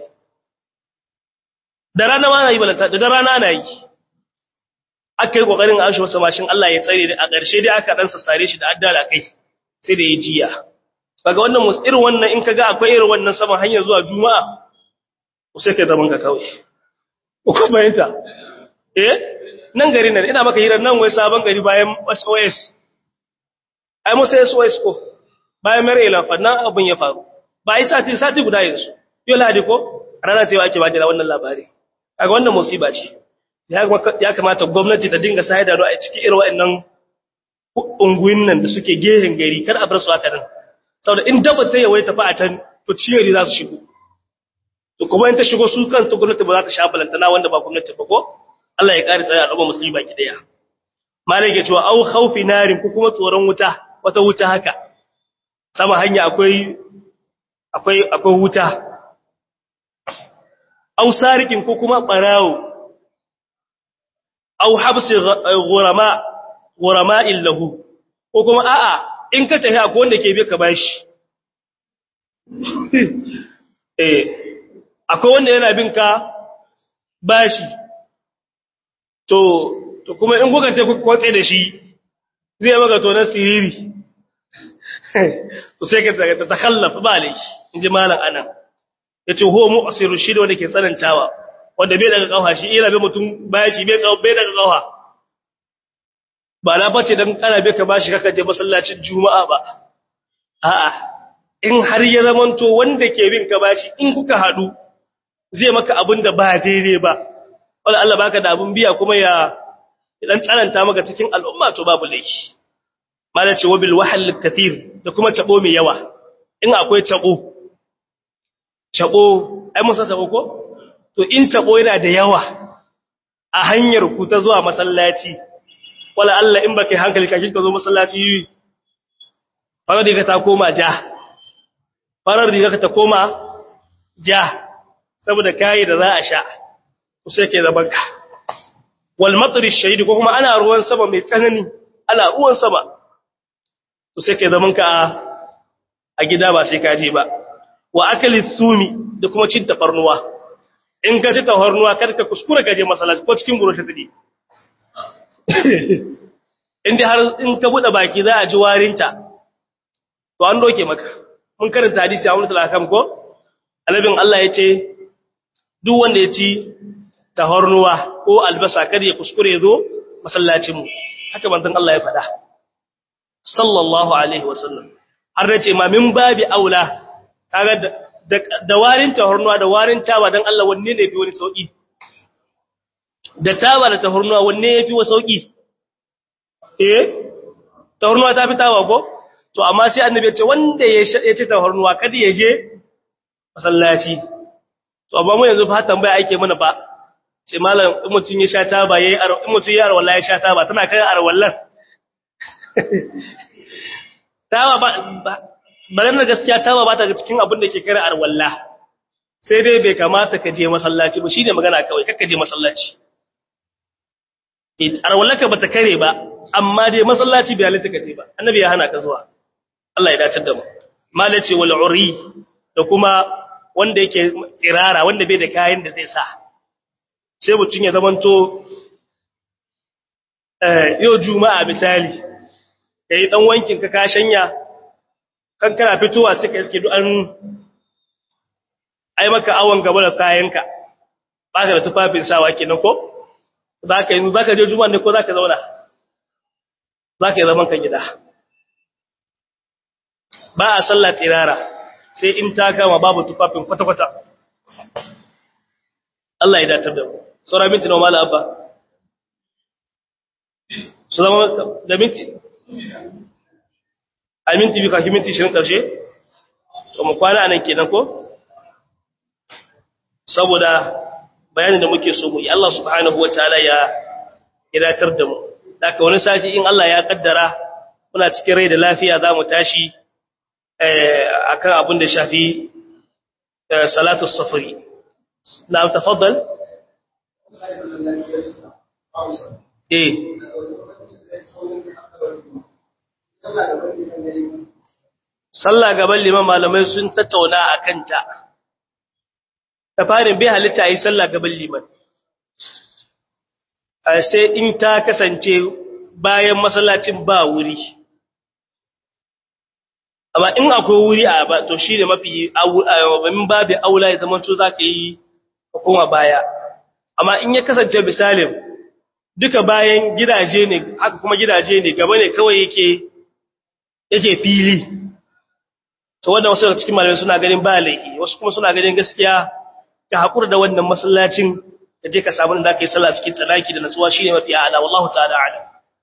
da rana ma na yi balanta da rana na yi aka yi kokarin an shi wasa mashin Allah ya tsare a ƙarshe dai aka dan sassare shi da addala kai sai da ya jiya kaga wannan mus irin wannan in kaga akwai irin wannan saman hanyar zuwa juma'a ko sai kai zaman ka kawai ko bayanta eh nan gari nan ina maka hirar nan wai sabon gari bayan SOS ai musa SOS ko bayan mare lafa nan abin ya faru ba yi sati sati guda yanzu yau lahadi ko rana ta yau ake ba da wannan labari kaga wannan musiba ce ya kamata gwamnati ta dinga sayar da a cikin irin waɗannan unguwin nan da suke gehen gari kar a bar su haka nan saboda in daba ta yawai tafi a can to ciyari za su shigo to kuma in ta shigo su kan ta gwamnati ba za ta sha balantana wanda ba gwamnati ba ko Allah ya kare tsaya al'umma musulmi baki daya malai ke cewa au khawfi narin ko kuma tsoron wuta wata wuta haka sama hanya akwai akwai akwai wuta au sarikin ko kuma barawo au habsi ghurama ghurama illahu ko kuma a'a in ka tafi akwai wanda ke bi ka bashi eh akwai wanda yana bin ka bashi to to kuma in kuka tafi kwatse da shi zai maka to na siriri to sai ka ta takhallafa ba lai inji malam anan yace huwa mu'siru shi da wanda ke tsanantawa wanda bai daga kafa shi ira bai mutum bashi bai bai daga kafa ba na bace dan kana bai ka bashi kaka je masallacin juma'a ba a'a in har ya zamanto wanda ke bin ka bashi in kuka hadu zai maka abin da ba daidai ba wala Allah baka da abin biya kuma ya dan tsananta maka cikin al'umma to babu laifi malace wabil wahal kathir da kuma tabo mai yawa in akwai tabo tabo ai mun san tabo ko to in tabo yana da yawa a hanyar ku ta zuwa masallaci wala Allah in baka hankali kake ka zo masallaci farar riga ta koma ja farar riga ta koma ja saboda kai da za a sha ku sai ke zaman ka wal matri shahid ko kuma ana ruwan sama mai tsanani ana ruwan sama ku sai ke zaman ka a gida ba sai ka je ba wa akali sumi da kuma cin tafarnuwa in ka ci tafarnuwa kada ka kuskura ka je masallaci ko cikin guro ta tadi inda har in ka bude baki za a ji warinta to an doke maka mun karanta hadisi a wani talakam ko alabin Allah ya ce duk wanda ya ci tahornuwa ko albasa kada ya kuskure ya zo masallacinmu haka manzon Allah ya faɗa sallallahu alaihi wasallam har da ce ma min babi aula kaga da warin tahornuwa da warin taba dan Allah wanne ne fi wani sauki da taba da tahornuwa wanne yafi wa sauki eh tahornuwa ta fi taba ko to amma sai annabi ya ce wanda ya ci tahornuwa kada ya je masallaci to amma mu yanzu fa tambaya ake mana ba ce malam in mutun ya sha taba yayi in mutun ya arwalla ya sha taba tana kai arwallan taba ba bare na gaskiya taba ba ta cikin abin da ke kare arwalla sai dai bai kamata ka je masallaci ba shine magana kawai kakka je masallaci arwallaka bata kare ba amma dai masallaci bai halitta ka je ba annabi ya hana ka zuwa Allah ya dace da mu malace wal uri da kuma wanda yake tsirara wanda bai da kayan da zai sa sai mutum ya zamanto yau juma'a misali ka yi ɗan wankin ka shanya kan kana fitowa suka iske duk an ai maka awon gaba da kayanka ba ka da tufafin sawa kenan ko za ka yi za ka je juma'a ne ko za ka zauna za ka yi zaman ka gida ba a sallah tsirara sai in ta kama babu tufafin kwata-kwata Allah ya datar da mu saura minti na mala abba su zama da minti a minti bi kafin minti shirin ƙarshe to mu kwana nan kenan ko saboda bayanin da muke so mu yi Allah subhanahu wa ta'ala ya datar da mu daga wani sati in Allah ya kaddara muna cikin rai da lafiya za mu tashi akan abin da shafi salatu safari na tafaddal eh sallah gaban liman malamai sun tattauna a kanta ta farin bai halitta yi sallah gaban liman sai in ta kasance bayan masallacin ba wuri amma in akwai wuri a ba to shi ne mafi min babu aula ya zama to za ka yi koma baya amma in ya kasance misalin duka bayan gidaje ne haka kuma gidaje ne gaba ne kawai yake yake fili to wannan wasu daga cikin malamai suna ganin ba laifi wasu kuma suna ganin gaskiya ka hakura da wannan masallacin da je ka samu da kai sallah cikin tsanaki da natsuwa shine mafi a'ala wallahu ta'ala a'lam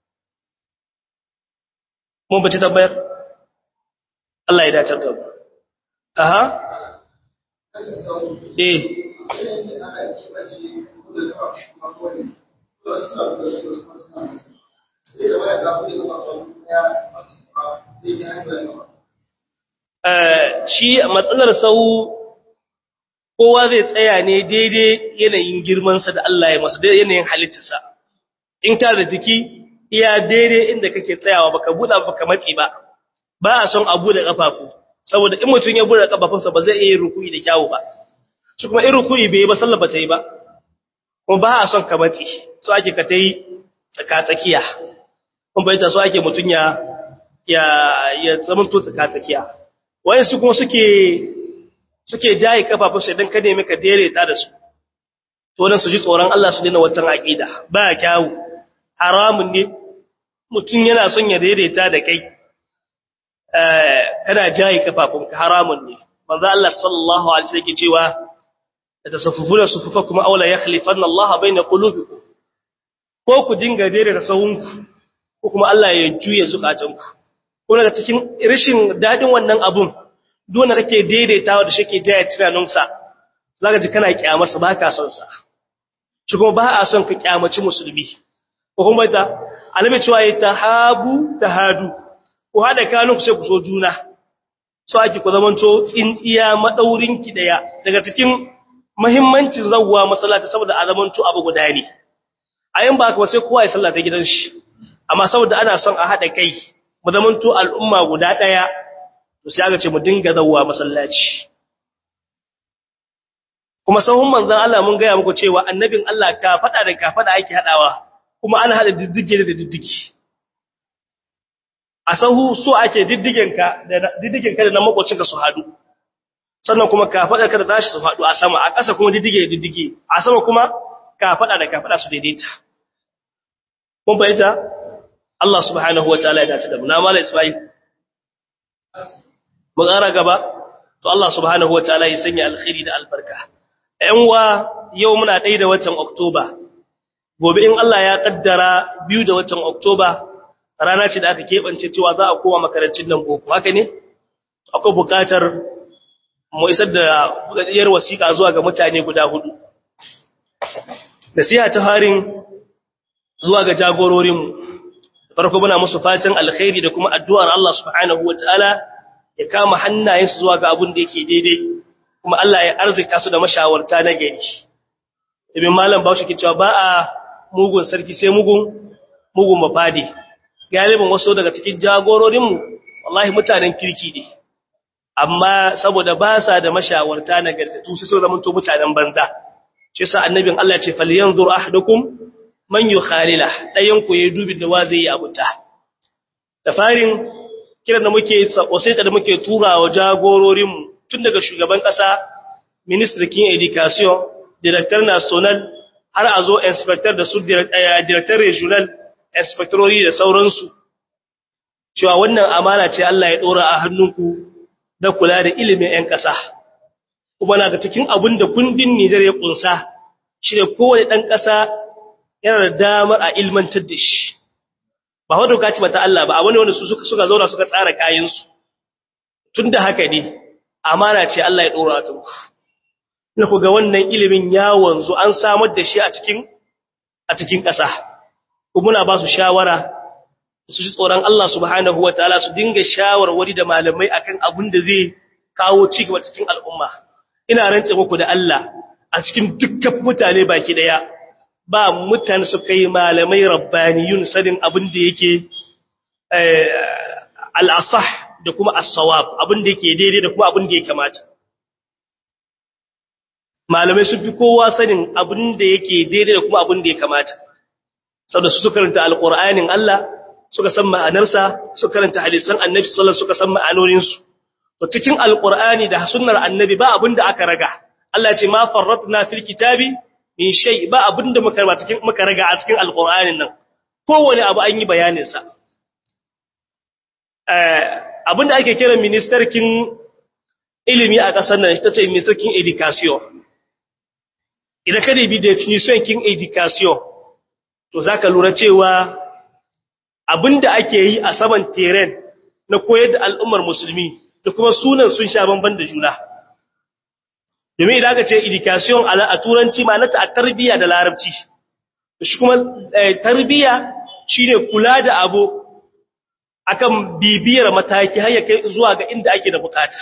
mun bace tabbayar Allah ya dace da mu aha eh shi matsalar sau kowa zai tsaya ne daidai yanayin girmansa da Allah ya masa daidai yanayin halittarsa in ka da jiki iya daidai inda kake tsayawa baka buɗa baka matsi ba ba a son abu da kafafu saboda in mutum ya buɗe kafafunsa ba zai iya rukuyi da kyawu ba shi kuma in rukuyi bai ba sallah ba ta yi ba kuma ba a son ka matsi so ake ka ta yi tsaka-tsakiya kuma bai ta so ake mutum ya ya ya zamanto tsaka-tsakiya wayan su kuma suke suke jaye kafafu sai dan ka nemi ka daidaita da su to dan su ji tsoron Allah su dena wannan aqida ba kyawu haramun ne mutum yana son ya daidaita da kai eh kana jaye kafafun ka haramun ne manzo Allah sallallahu alaihi wasallam yake cewa tasaffufuna sufufakum aw la yakhlifanna Allah baina qulubikum ko ku dinga daidaita sahunku ko kuma Allah ya juye zukatanku ko daga cikin rashin dadin wannan abun dole kake daidaitawa da shike jaya tunaninsa zaka ji kana kiyamarsa ba ka son sa shi kuma ba a son ka kiyamaci musulmi ko kuma ta alimi cewa ya tahabu tahadu ko hada kanun sai ku so juna so ake ku zamanto tsintsiya madaurin ki daya daga cikin muhimmancin zawwa masallaci saboda a zamanto abu guda ne ayin ba ka sai kowa ya sallata gidan shi amma saboda ana son a hada kai mu zamanto al'umma guda daya to sai aka ce mu dinga zawwa masallaci kuma sahun manzon Allah mun ga muku cewa annabin Allah ka fada da ka fada ake hadawa kuma ana hada diddige da diddige a sahu so ake diddigen ka da diddigen ka da nan makocin ka su hadu sannan kuma ka fada ka da tashi su hadu a sama a ƙasa kuma diddige da diddige a sama kuma ka fada da ka fada su daidaita mun bayyana Allah subhanahu wataala ya dace da mu na mala Isma'il mu ƙara gaba to Allah subhanahu wataala ya sanya alkhairi da albarka ƴan wa yau muna ɗaya da watan Oktoba gobe in Allah ya kaddara biyu da watan Oktoba rana ce da aka keɓance cewa za a koma makarantun nan boko haka ne akwai buƙatar mu isar da buɗaɗɗiyar wasiƙa zuwa ga mutane guda hudu nasiha ta harin zuwa ga jagororinmu farko muna musu fatan alkhairi da kuma addu'ar Allah subhanahu wataala ya kama hannayensu zuwa ga abin da yake daidai kuma Allah ya arzika su da mashawarta na gari ibn malam Bahaushe ke cewa ba a mugun sarki sai mugun mugun mafadi galibin wasu daga cikin jagororin mu wallahi mutanen kirki ne amma saboda ba sa da mashawarta na gartatu sai su zama to mutanen banza shi yasa annabin Allah ya ce falyanzur ahadukum man yukhalila dayan ku yayi dubi da wa zai yi abuta da farin kiran da muke wasiƙa da muke turawa jagororinmu tun daga shugaban ƙasa ministrikin education director national har a zo inspector da su director regional inspectorori da sauransu cewa wannan amana ce Allah ya ɗora a hannunku da kula da ilimin 'yan ƙasa kuma na ga cikin abin da kundin Nijar ya ƙunsa shi ne kowane ɗan ƙasa yana da damar a ilmantar da shi ba wadda ka ci mata Allah ba a wani wanda su suka suka zauna suka tsara kayansu tun da haka ne amana ce Allah ya ɗora ta ku na ku ga wannan ilimin ya wanzu an samar da shi a cikin a cikin ƙasa kuma muna ba su shawara su ji tsoron Allah subhanahu wa ta'ala su dinga shawarwari da malamai akan abin da zai kawo ci gaba cikin al'umma ina rantse muku da Allah a cikin dukkan mutane baki daya ba mutane su kai malamai rabbaniyun sadin abin da yake al'asah da kuma as-sawab abin da yake daidai da kuma abin da ya kamata malamai sun fi kowa sanin abin da yake daidai da kuma abin da ya kamata saboda su karanta alqur'anin Allah suka san ma'anarsa suka karanta hadisan annabi sallallahu suka san ma'anoninsu to cikin alqur'ani da sunnar annabi ba abin da aka raga Allah ya ce ma farratna fil kitabi min shay ba abinda muka ba cikin muka raga a cikin alqur'anin nan kowane abu an yi bayanin sa eh abinda ake kira ministerkin ilimi a ƙasar nan ita ce ministan education idan ka bi definition kin education to zaka lura cewa abinda ake yi a saman terrain na koyar da al'ummar musulmi da kuma sunan sun sha bamban da juna domin idan aka ce education a turanci ma na ta tarbiyya da larabci shi kuma tarbiyya shine kula da abu akan bibiyar mataki har ya kai zuwa ga inda ake da bukata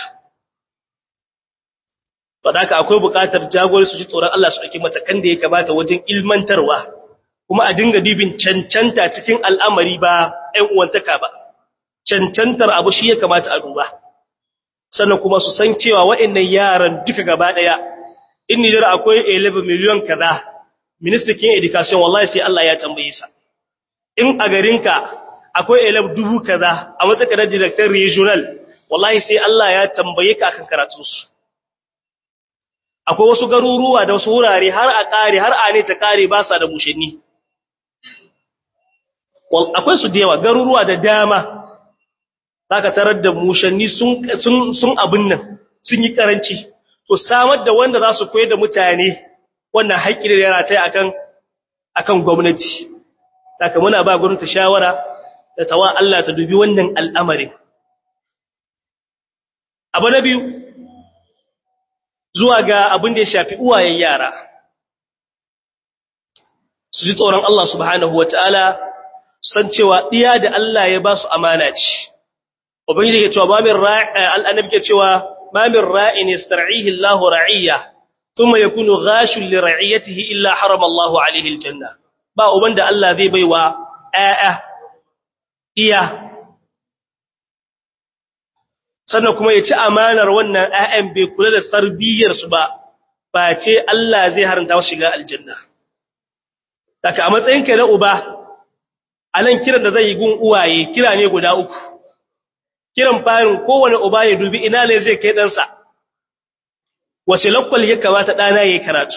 Fadaka akwai buƙatar jagori su ji tsoron Allah su ɗauki matakan da ya kamata wajen ilmantarwa, kuma a dinga bibin cancanta cikin al'amari ba ‘yan uwantaka ba, cancantar abu shi ya kamata a duba. Sannan kuma su san cewa waɗannan yaran duka gaba ɗaya, in Nijar akwai 11 miliyon kaza, ministikin education wallahi sai Allah ya tambaye sa. In a garinka akwai 11 dubu kaza a matsakarar director regional, wallahi sai Allah ya tambaye ka akan karatunsu. akwai wasu garuruwa da wasu wurare har a kare har a ne ta kare ba sa da mushenni akwai su da yawa garuruwa da dama zaka tarar da mushenni sun sun abin nan sun yi karanci to samar da wanda za su koyar da mutane wannan haƙƙi da yana tai akan akan gwamnati saka muna ba gwamnati shawara da tawa Allah ta dubi wannan al'amarin abu na biyu zuwa ga abin da ya shafi uwayen yara su ji tsoron Allah subhanahu wa ta'ala san cewa ɗiya da Allah ya ba su amana ce ubangiji ke cewa mamin al'annabi ke cewa mamin ra'in ya star'ihi Allah ra'iyya thumma yakunu ghashun li ra'iyatihi illa harama Allah alaihi aljanna ba uban da Allah zai baiwa ƴaƴa iya sannan kuma ya ci amanar wannan ‘ya'yan bai kula da sarbiyyarsu ba, ba ce Allah zai haranta wasu shiga aljanna. Daga a matsayinka na uba, a nan kiran da zai yi gun uwaye kira ne guda uku, kiran farin kowane uba ya dubi ina ne zai kai ɗansa, wace lakwal ya kamata ɗana ya yi karatu.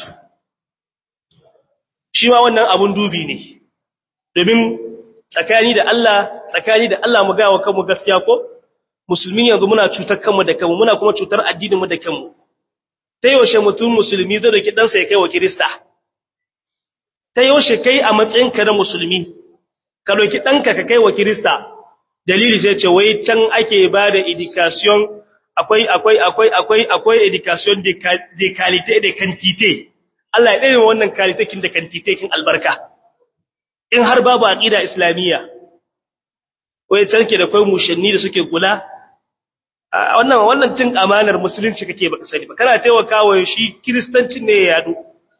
Shi ma wannan abun dubi ne, domin tsakani da Allah, tsakani da Allah mu gawa kanmu gaskiya ko? musulmi yanzu muna cutar kanmu da kanmu muna kuma cutar addininmu da kanmu ta yaushe mutum musulmi zai doki ɗansa ya kai wa kirista ta yaushe kai a matsayinka na musulmi ka doki ɗanka ka kai wa kirista dalili sai ce wai can ake ba da education akwai akwai akwai akwai akwai education de qualité de quantité Allah ya ɗaya wannan kalitekin da quantitekin albarka in har babu aqida islamiyya wai canke da kai mushanni da suke kula wannan wannan cin amanar musulunci kake baka sani ba kana taimakawa shi kristancin ne ya yado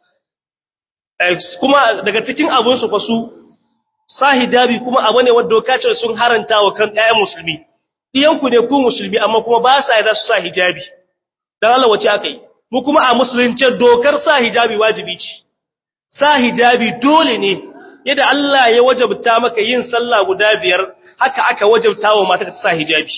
kuma daga cikin abun su fa su sahidabi kuma abu ne wanda doka ce sun haranta wa kan ƴaƴan musulmi iyanku ne ku musulmi amma kuma ba sa yarda su sa hijabi dan Allah wace aka yi mu kuma a musulunci dokar sa hijabi wajibi ce sa hijabi dole ne yadda Allah ya wajabta maka yin sallah guda biyar haka aka wajabta wa mata ta sa hijabi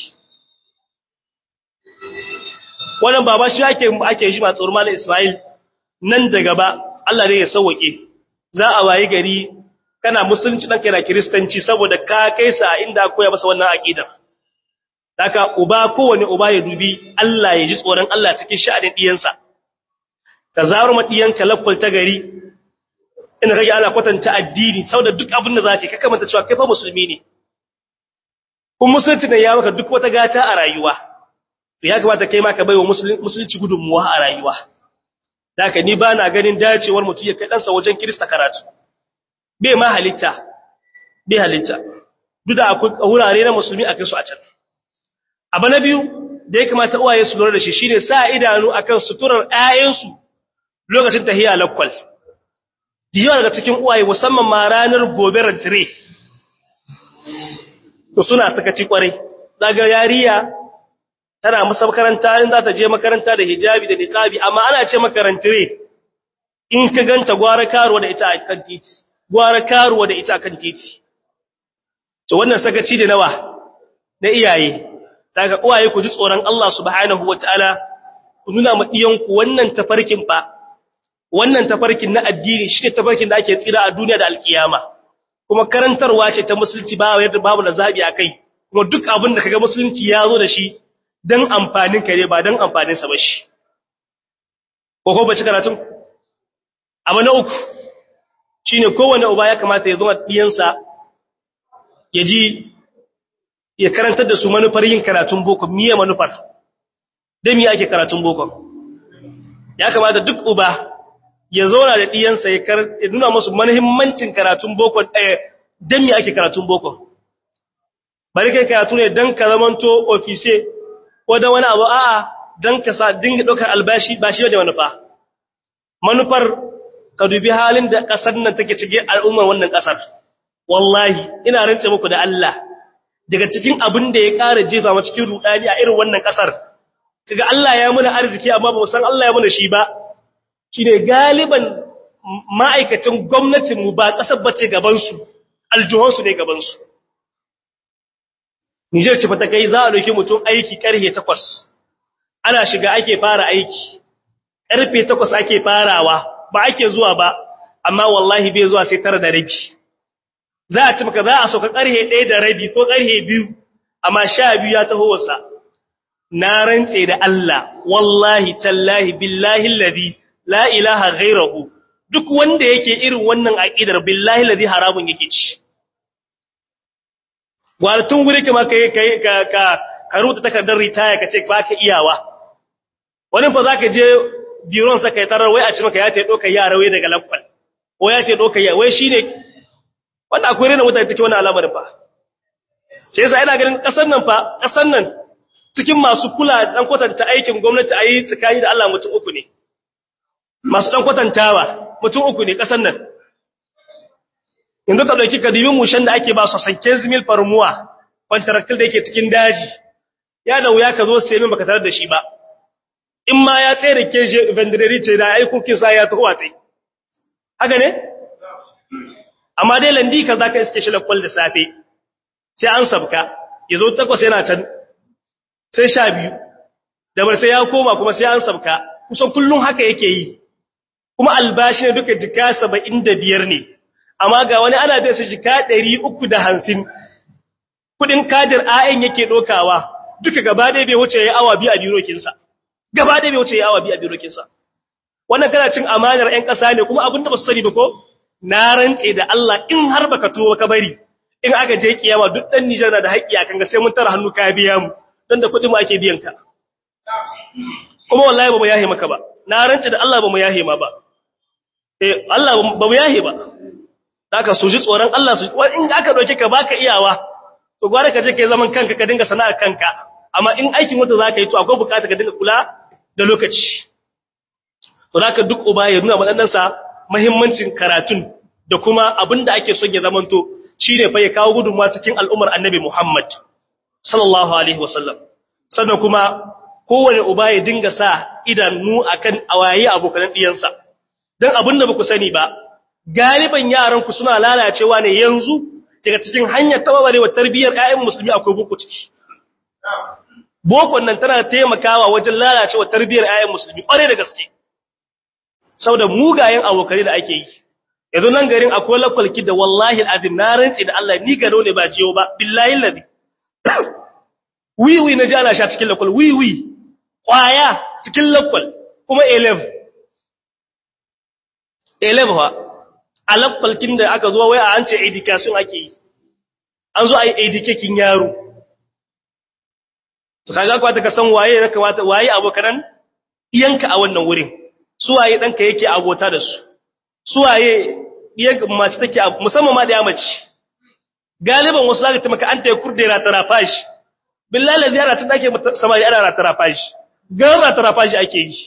wannan baba shi ake ake shi ba tsoron mallan Isra'il nan da gaba Allah ne ya sauke za a wayi gari kana musulunci dan kana kristanci saboda ka kai sa inda koya masa wannan aqidar haka uba kowane uba ya dubi Allah ya ji tsoron Allah cikin sha'anin diyansa ka zaro ma diyanka lakwal ta gari ina kage ana kwatanta addini saboda duk abin da zaka ka kamanta cewa kai fa musulmi ne kun musulunci ne ya maka duk wata gata a rayuwa ya kamata kai ma ka baiwa musulunci gudunmuwa a rayuwa haka ni ba na ganin dacewar mutum ya kai ɗansa wajen kirista karatu bai ma halitta bai halitta duk da akwai wurare na musulmi a kai su a can abu na biyu da ya kamata uwaye su lura da shi shine sa idanu akan suturar ƴaƴansu lokacin tahiya lakwal diyawa daga cikin uwaye musamman ma ranar gobe rantire to suna sakaci kwarai daga yariya tana musa makaranta in za ta je makaranta da hijabi da niqabi amma ana ce makarantire in ka ganta gwara karuwa da ita a kan titi gwara karuwa da ita a kan titi to wannan sakaci da nawa na iyaye daga uwaye ku ji tsoron Allah subhanahu wataala ku nuna ma diyanku wannan tafarkin ba wannan tafarkin na addini shine tafarkin da ake tsira a duniya da alkiyama kuma karantarwa ce ta musulunci ba yadda babu da zabi akai kuma duk abin da kaga musulunci ya zo da shi dan amfanin ka ne ba dan amfanin sa ba shi ko ko bace karatun abu na uku shine kowanne uba ya kamata ya zo diyansa ya ji ya karantar da su manufar yin karatun boko miye manufar da miye ake karatun boko ya kamata duk uba ya zauna da diyansa ya nuna musu muhimmancin karatun boko ɗaya da miye ake karatun boko bari kai karatu ne don ka zamanto ofise ko da wani abu a'a don ka sa dinga ɗaukar albashi ba shi da manufa manufar ka dubi halin da ƙasar nan take cike al'ummar wannan ƙasar wallahi ina rantse muku da Allah daga cikin abin da ya ƙara jefa mu cikin rudani a irin wannan ƙasar kaga Allah ya muna arziki amma ba mu san Allah ya muna shi ba shine galiban ma'aikatan gwamnatin mu ba ƙasar bace gaban su aljuhun su ne gaban su Niger ce fata kai za a dauki mutum aiki karfe 8 ana shiga ake fara aiki karfe 8 ake farawa ba ake zuwa ba amma wallahi bai zuwa sai tara da rabi za a ci maka za a sauka ƙarhe ɗaya da rabi ko ƙarhe biyu amma sha biyu ya taho wasa na rantse da Allah wallahi tallahi billahi alladhi la ilaha ghairahu duk wanda yake irin wannan aqidar billahi alladhi haramun yake ci tun guri kuma kai kai ka ka ka rubuta takardar ritaya kace ba ka iyawa wani fa zaka je biron sa kai tarar wai a ci maka ya ta doka yara wai daga lakwal ko ya ta doka ya wai shine wanda akwai rena mutane cikin wannan al'amarin fa sai yasa ina ganin kasar nan fa kasar nan cikin masu kula dan kwatanta aikin gwamnati ayi tsakani da Allah mutum uku ne masu dan kwatantawa mutum uku ne kasar nan yanzu ka dauki kadimin mushen da ake ba su sanke zimil farmuwa contractor da yake cikin daji ya da wuya ka zo sai min baka tarar da shi ba in ma ya tsere keje vendredi ce da aikokin sa ya tuwa tsaye haka ne amma dai landi ka zaka iske shi lakwal da safe sai an sabka yazo takwas yana can sai sha biyu da bar sai ya koma kuma sai an sabka kusan kullun haka yake yi kuma albashi ne duka jika 75 ne amma ga wani ana bai su jika 350 kudin kadir ayin yake dokawa duka gaba ɗaya bai wuce yayi awa biyu a birokin sa gaba ɗaya bai wuce yayi awa biyu a birokin sa wannan kana cin amanar ƴan ƙasa ne kuma abin da ba su sani ba ko na rantse da Allah in har baka tuwo ka bari in aka je kiyama duk dan Nijar na da haƙƙi akan ga sai mun tara hannu ka biya mu dan da kuɗi mu ake biyan ka kuma wallahi ba mu yahe maka ba na rantse da Allah ba mu yahe ma ba eh Allah ba mu yahe ba haka su ji tsoron Allah su in aka doke ka baka iyawa to gwara ka je kai zaman kanka ka dinga sana'a kanka amma in aikin wanda zaka yi to akwai bukata ka dinga kula da lokaci to zaka duk uba ya nuna madanansa muhimmancin karatun da kuma abinda ake son ya zamanto shine fa ya kawo gudunmuwa cikin al'ummar Annabi Muhammad sallallahu alaihi wasallam sannan kuma kowane uba ya dinga sa idanu akan awaye abokan diyansa dan abinda baku sani ba galiban yaran ku suna lalacewa ne yanzu daga cikin hanyar tababarewa tarbiyyar ƴaƴan musulmi akwai boko ciki bokon nan tana taimakawa wajen lalacewa tarbiyyar ƴaƴan musulmi ƙware da gaske saboda mugayen abokai da ake yi yanzu nan garin akwai lakwalki da wallahi alazim na rantsi da Allah ni gano ne ba jiyo ba billahi allazi wiwi na ji ana sha cikin lakwal wiwi kwaya cikin lakwal kuma 11 11 wa a lakwalkin da aka zo wai a an ce education ake yi an zo a yi educating yaro to kaga kwata ka san waye ya kamata waye abokan iyanka a wannan wurin suwaye ɗanka yake abota da su suwaye ɗiyanka mace take musamman ma da ya mace galiban wasu zaka ta maka an ta kurde ratara fashi billahi la ziyara tun ake samari ana ratara fashi gan ratara fashi ake yi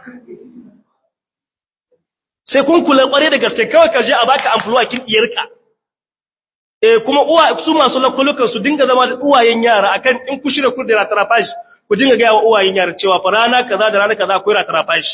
sai kun kula kware da gaske kawai ka je a baka amfuluwa kin diyarka eh kuma uwa su masu lakulukan su dinga zama da uwayen yara akan in ku shirye kurde ratara fashi ku dinga ga wa uwayen yara cewa fa rana kaza da rana kaza akwai ratara fashi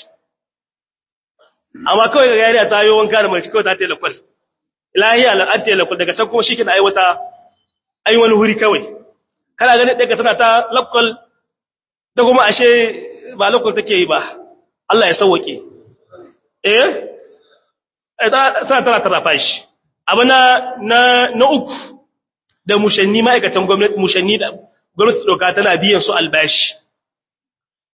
amma kawai ga yariya ta yi wanka da mace kawai ta tela kwal ilahiya an tela kwal daga can kuma shi ke da aiwata ai wani huri kawai kana ganin daga tana ta lakwal da kuma ashe ba lakwal take yi ba Allah ya sauwake eh tana tana tarafa shi abu na na uku da mushanni ma'aikatan gwamnati mushanni da gwamnati doka tana biyan su albashi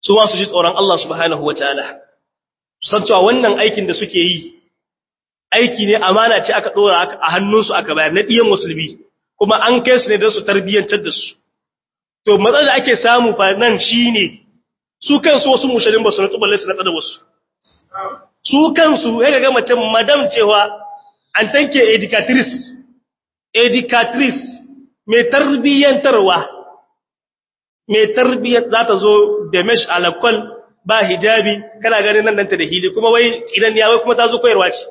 su ma su ji tsoron Allah subhanahu wataala san cewa wannan aikin da suke yi aiki ne amana ce aka dora a hannunsu aka bayar na diyan musulmi kuma an kai su ne don su tarbiyyantar da su to matsalar da ake samu fa nan shine su kansu wasu mushalin ba su nutsu balle su na da wasu su kansu ya ga mace madam cewa an tanke educatrice educatrice mai tarbiyyantarwa mai tarbiyyar za ta zo da mesh alakwal ba hijabi kana ganin nan danta da hili kuma wai tsinan ya wai kuma ta zo koyarwa ce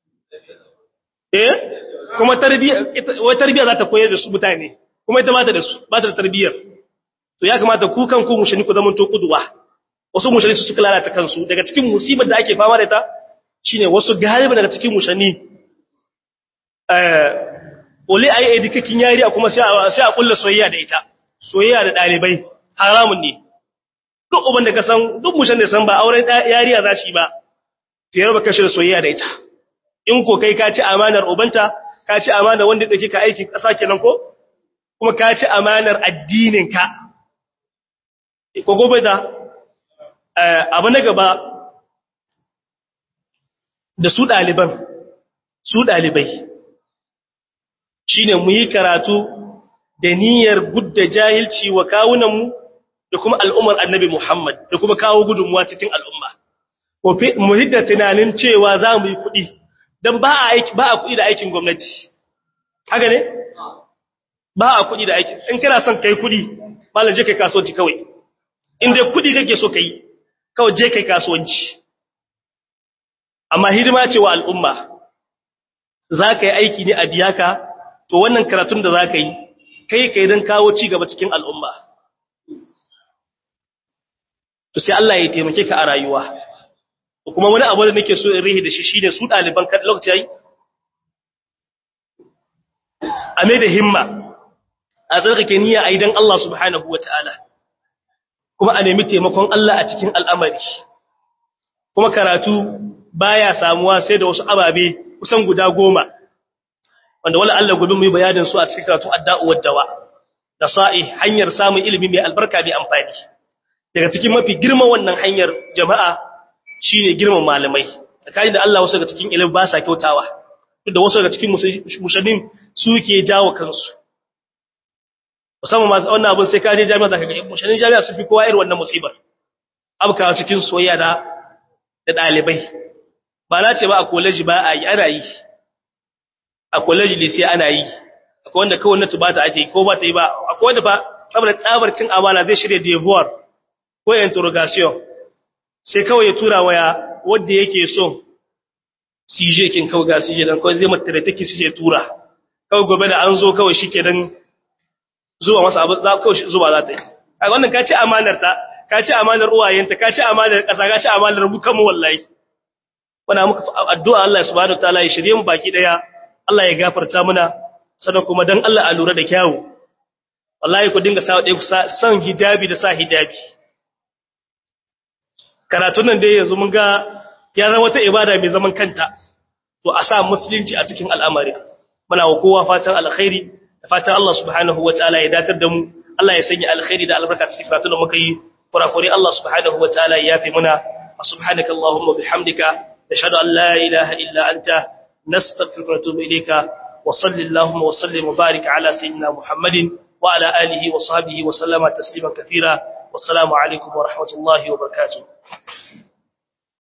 eh kuma wai tarbiyya za ta koyar da su mutane kuma ita mata da su ba ta da tarbiyyar to ya kamata ku kan ku mushani ku zaman to kuduwa wasu mushani su suka lalata kansu daga cikin musibar da ake fama da ita shine wasu galiba daga cikin mushani eh ole ayi edikakin yari a kuma sai a kulla soyayya da ita soyayya da dalibai haramun ne duk uban da ka san duk mushan da san ba auren yariya za shi ba to yarba kashi da soyayya da ita in ko kai ka ci amanar ubanta ka ci amanar wanda dake ka aikin kasa kenan ko kuma ka ci amanar addinin ka ko gobe da abu na gaba da su daliban su dalibai shine mu yi karatu da niyyar gudda jahilci wa kawunanmu da kuma al'ummar annabi Muhammad da kuma kawo gudunmuwa cikin al'umma. Mu hidda tunanin cewa za mu yi kuɗi, don ba a kuɗi da aikin gwamnati. Haka ne? Ba a kuɗi da aikin. In kana son kai kuɗi, malam je kai kasuwanci kawai. In dai kuɗi kake so ka yi, kawai je kai kasuwanci. Amma hidima ce wa al'umma, za ka yi aiki ne a biya ka, to wannan karatun da za ka yi, kai kai don kawo ci gaba cikin al'umma. To sai Allah ya taimake ka a rayuwa. Kuma wani abu da nake so in rihi da shi shine su ɗaliban kan lokaci yayi. A mai da himma, a tsarkake niyya a idan Allah subhanahu wa ta'ala, kuma a nemi taimakon Allah a cikin al'amari. Kuma karatu baya samuwa sai da wasu ababe kusan guda goma. wanda wala Allah gobe mu yi bayanin su a cikin karatu adda'u waddawa da sa'i hanyar samun ilimi mai albarka mai amfani daga cikin mafi girma wannan hanyar jama'a shine girman malamai tsakanin da Allah wasu daga cikin ilimi ba sa kyautawa duk da wasu daga cikin mushaddin suke jawo kansu musamman masu wannan abin sai ka je jami'a zaka ga mushaddin jami'a su fi kowa irin wannan musibar abka cikin soyayya da da dalibai ba na ce ba a college ba a yi ana yi a college sai ana yi akwai wanda kawai na tubata ake ko ba ta yi ba akwai wanda fa saboda tsabar cin amana zai shirya devoir ko interrogation sai kawai ya tura waya wanda yake so CJ kin kawai ga CJ dan kawai zai mata da take CJ tura kawai gobe da an zo kawai shike dan zuwa masa abu za kawai zuwa za ta yi a wannan ka ci amanar ta ka ci amanar uwayenta ka ci amanar kasa ka ci amanar bukan mu wallahi wana muka addu'a Allah subhanahu wataala ya shirye mu baki daya Allah ya gafarta muna sannan kuma dan Allah a lura da kyawu wallahi ku dinga sa ku san hijabi da sa hijabi karatun nan dai yanzu mun ga ya zama wata ibada mai zaman kanta to a sa musulunci a cikin al'amari muna wa kowa fatan alkhairi da fatan Allah subhanahu wataala ya datar da mu Allah ya sanya alkhairi da albarka cikin karatun da muka yi kurakuri Allah subhanahu wataala ya yafi muna subhanaka allahumma bihamdika nashhadu an la ilaha illa anta nastaghfiruka wa natubu ilayka wa sallallahu wa sallim wa barik ala sayyidina muhammadin wa ala alihi wa sahbihi wa sallama tasliman katira wassalamu alaikum wa rahmatullahi wa barakatuh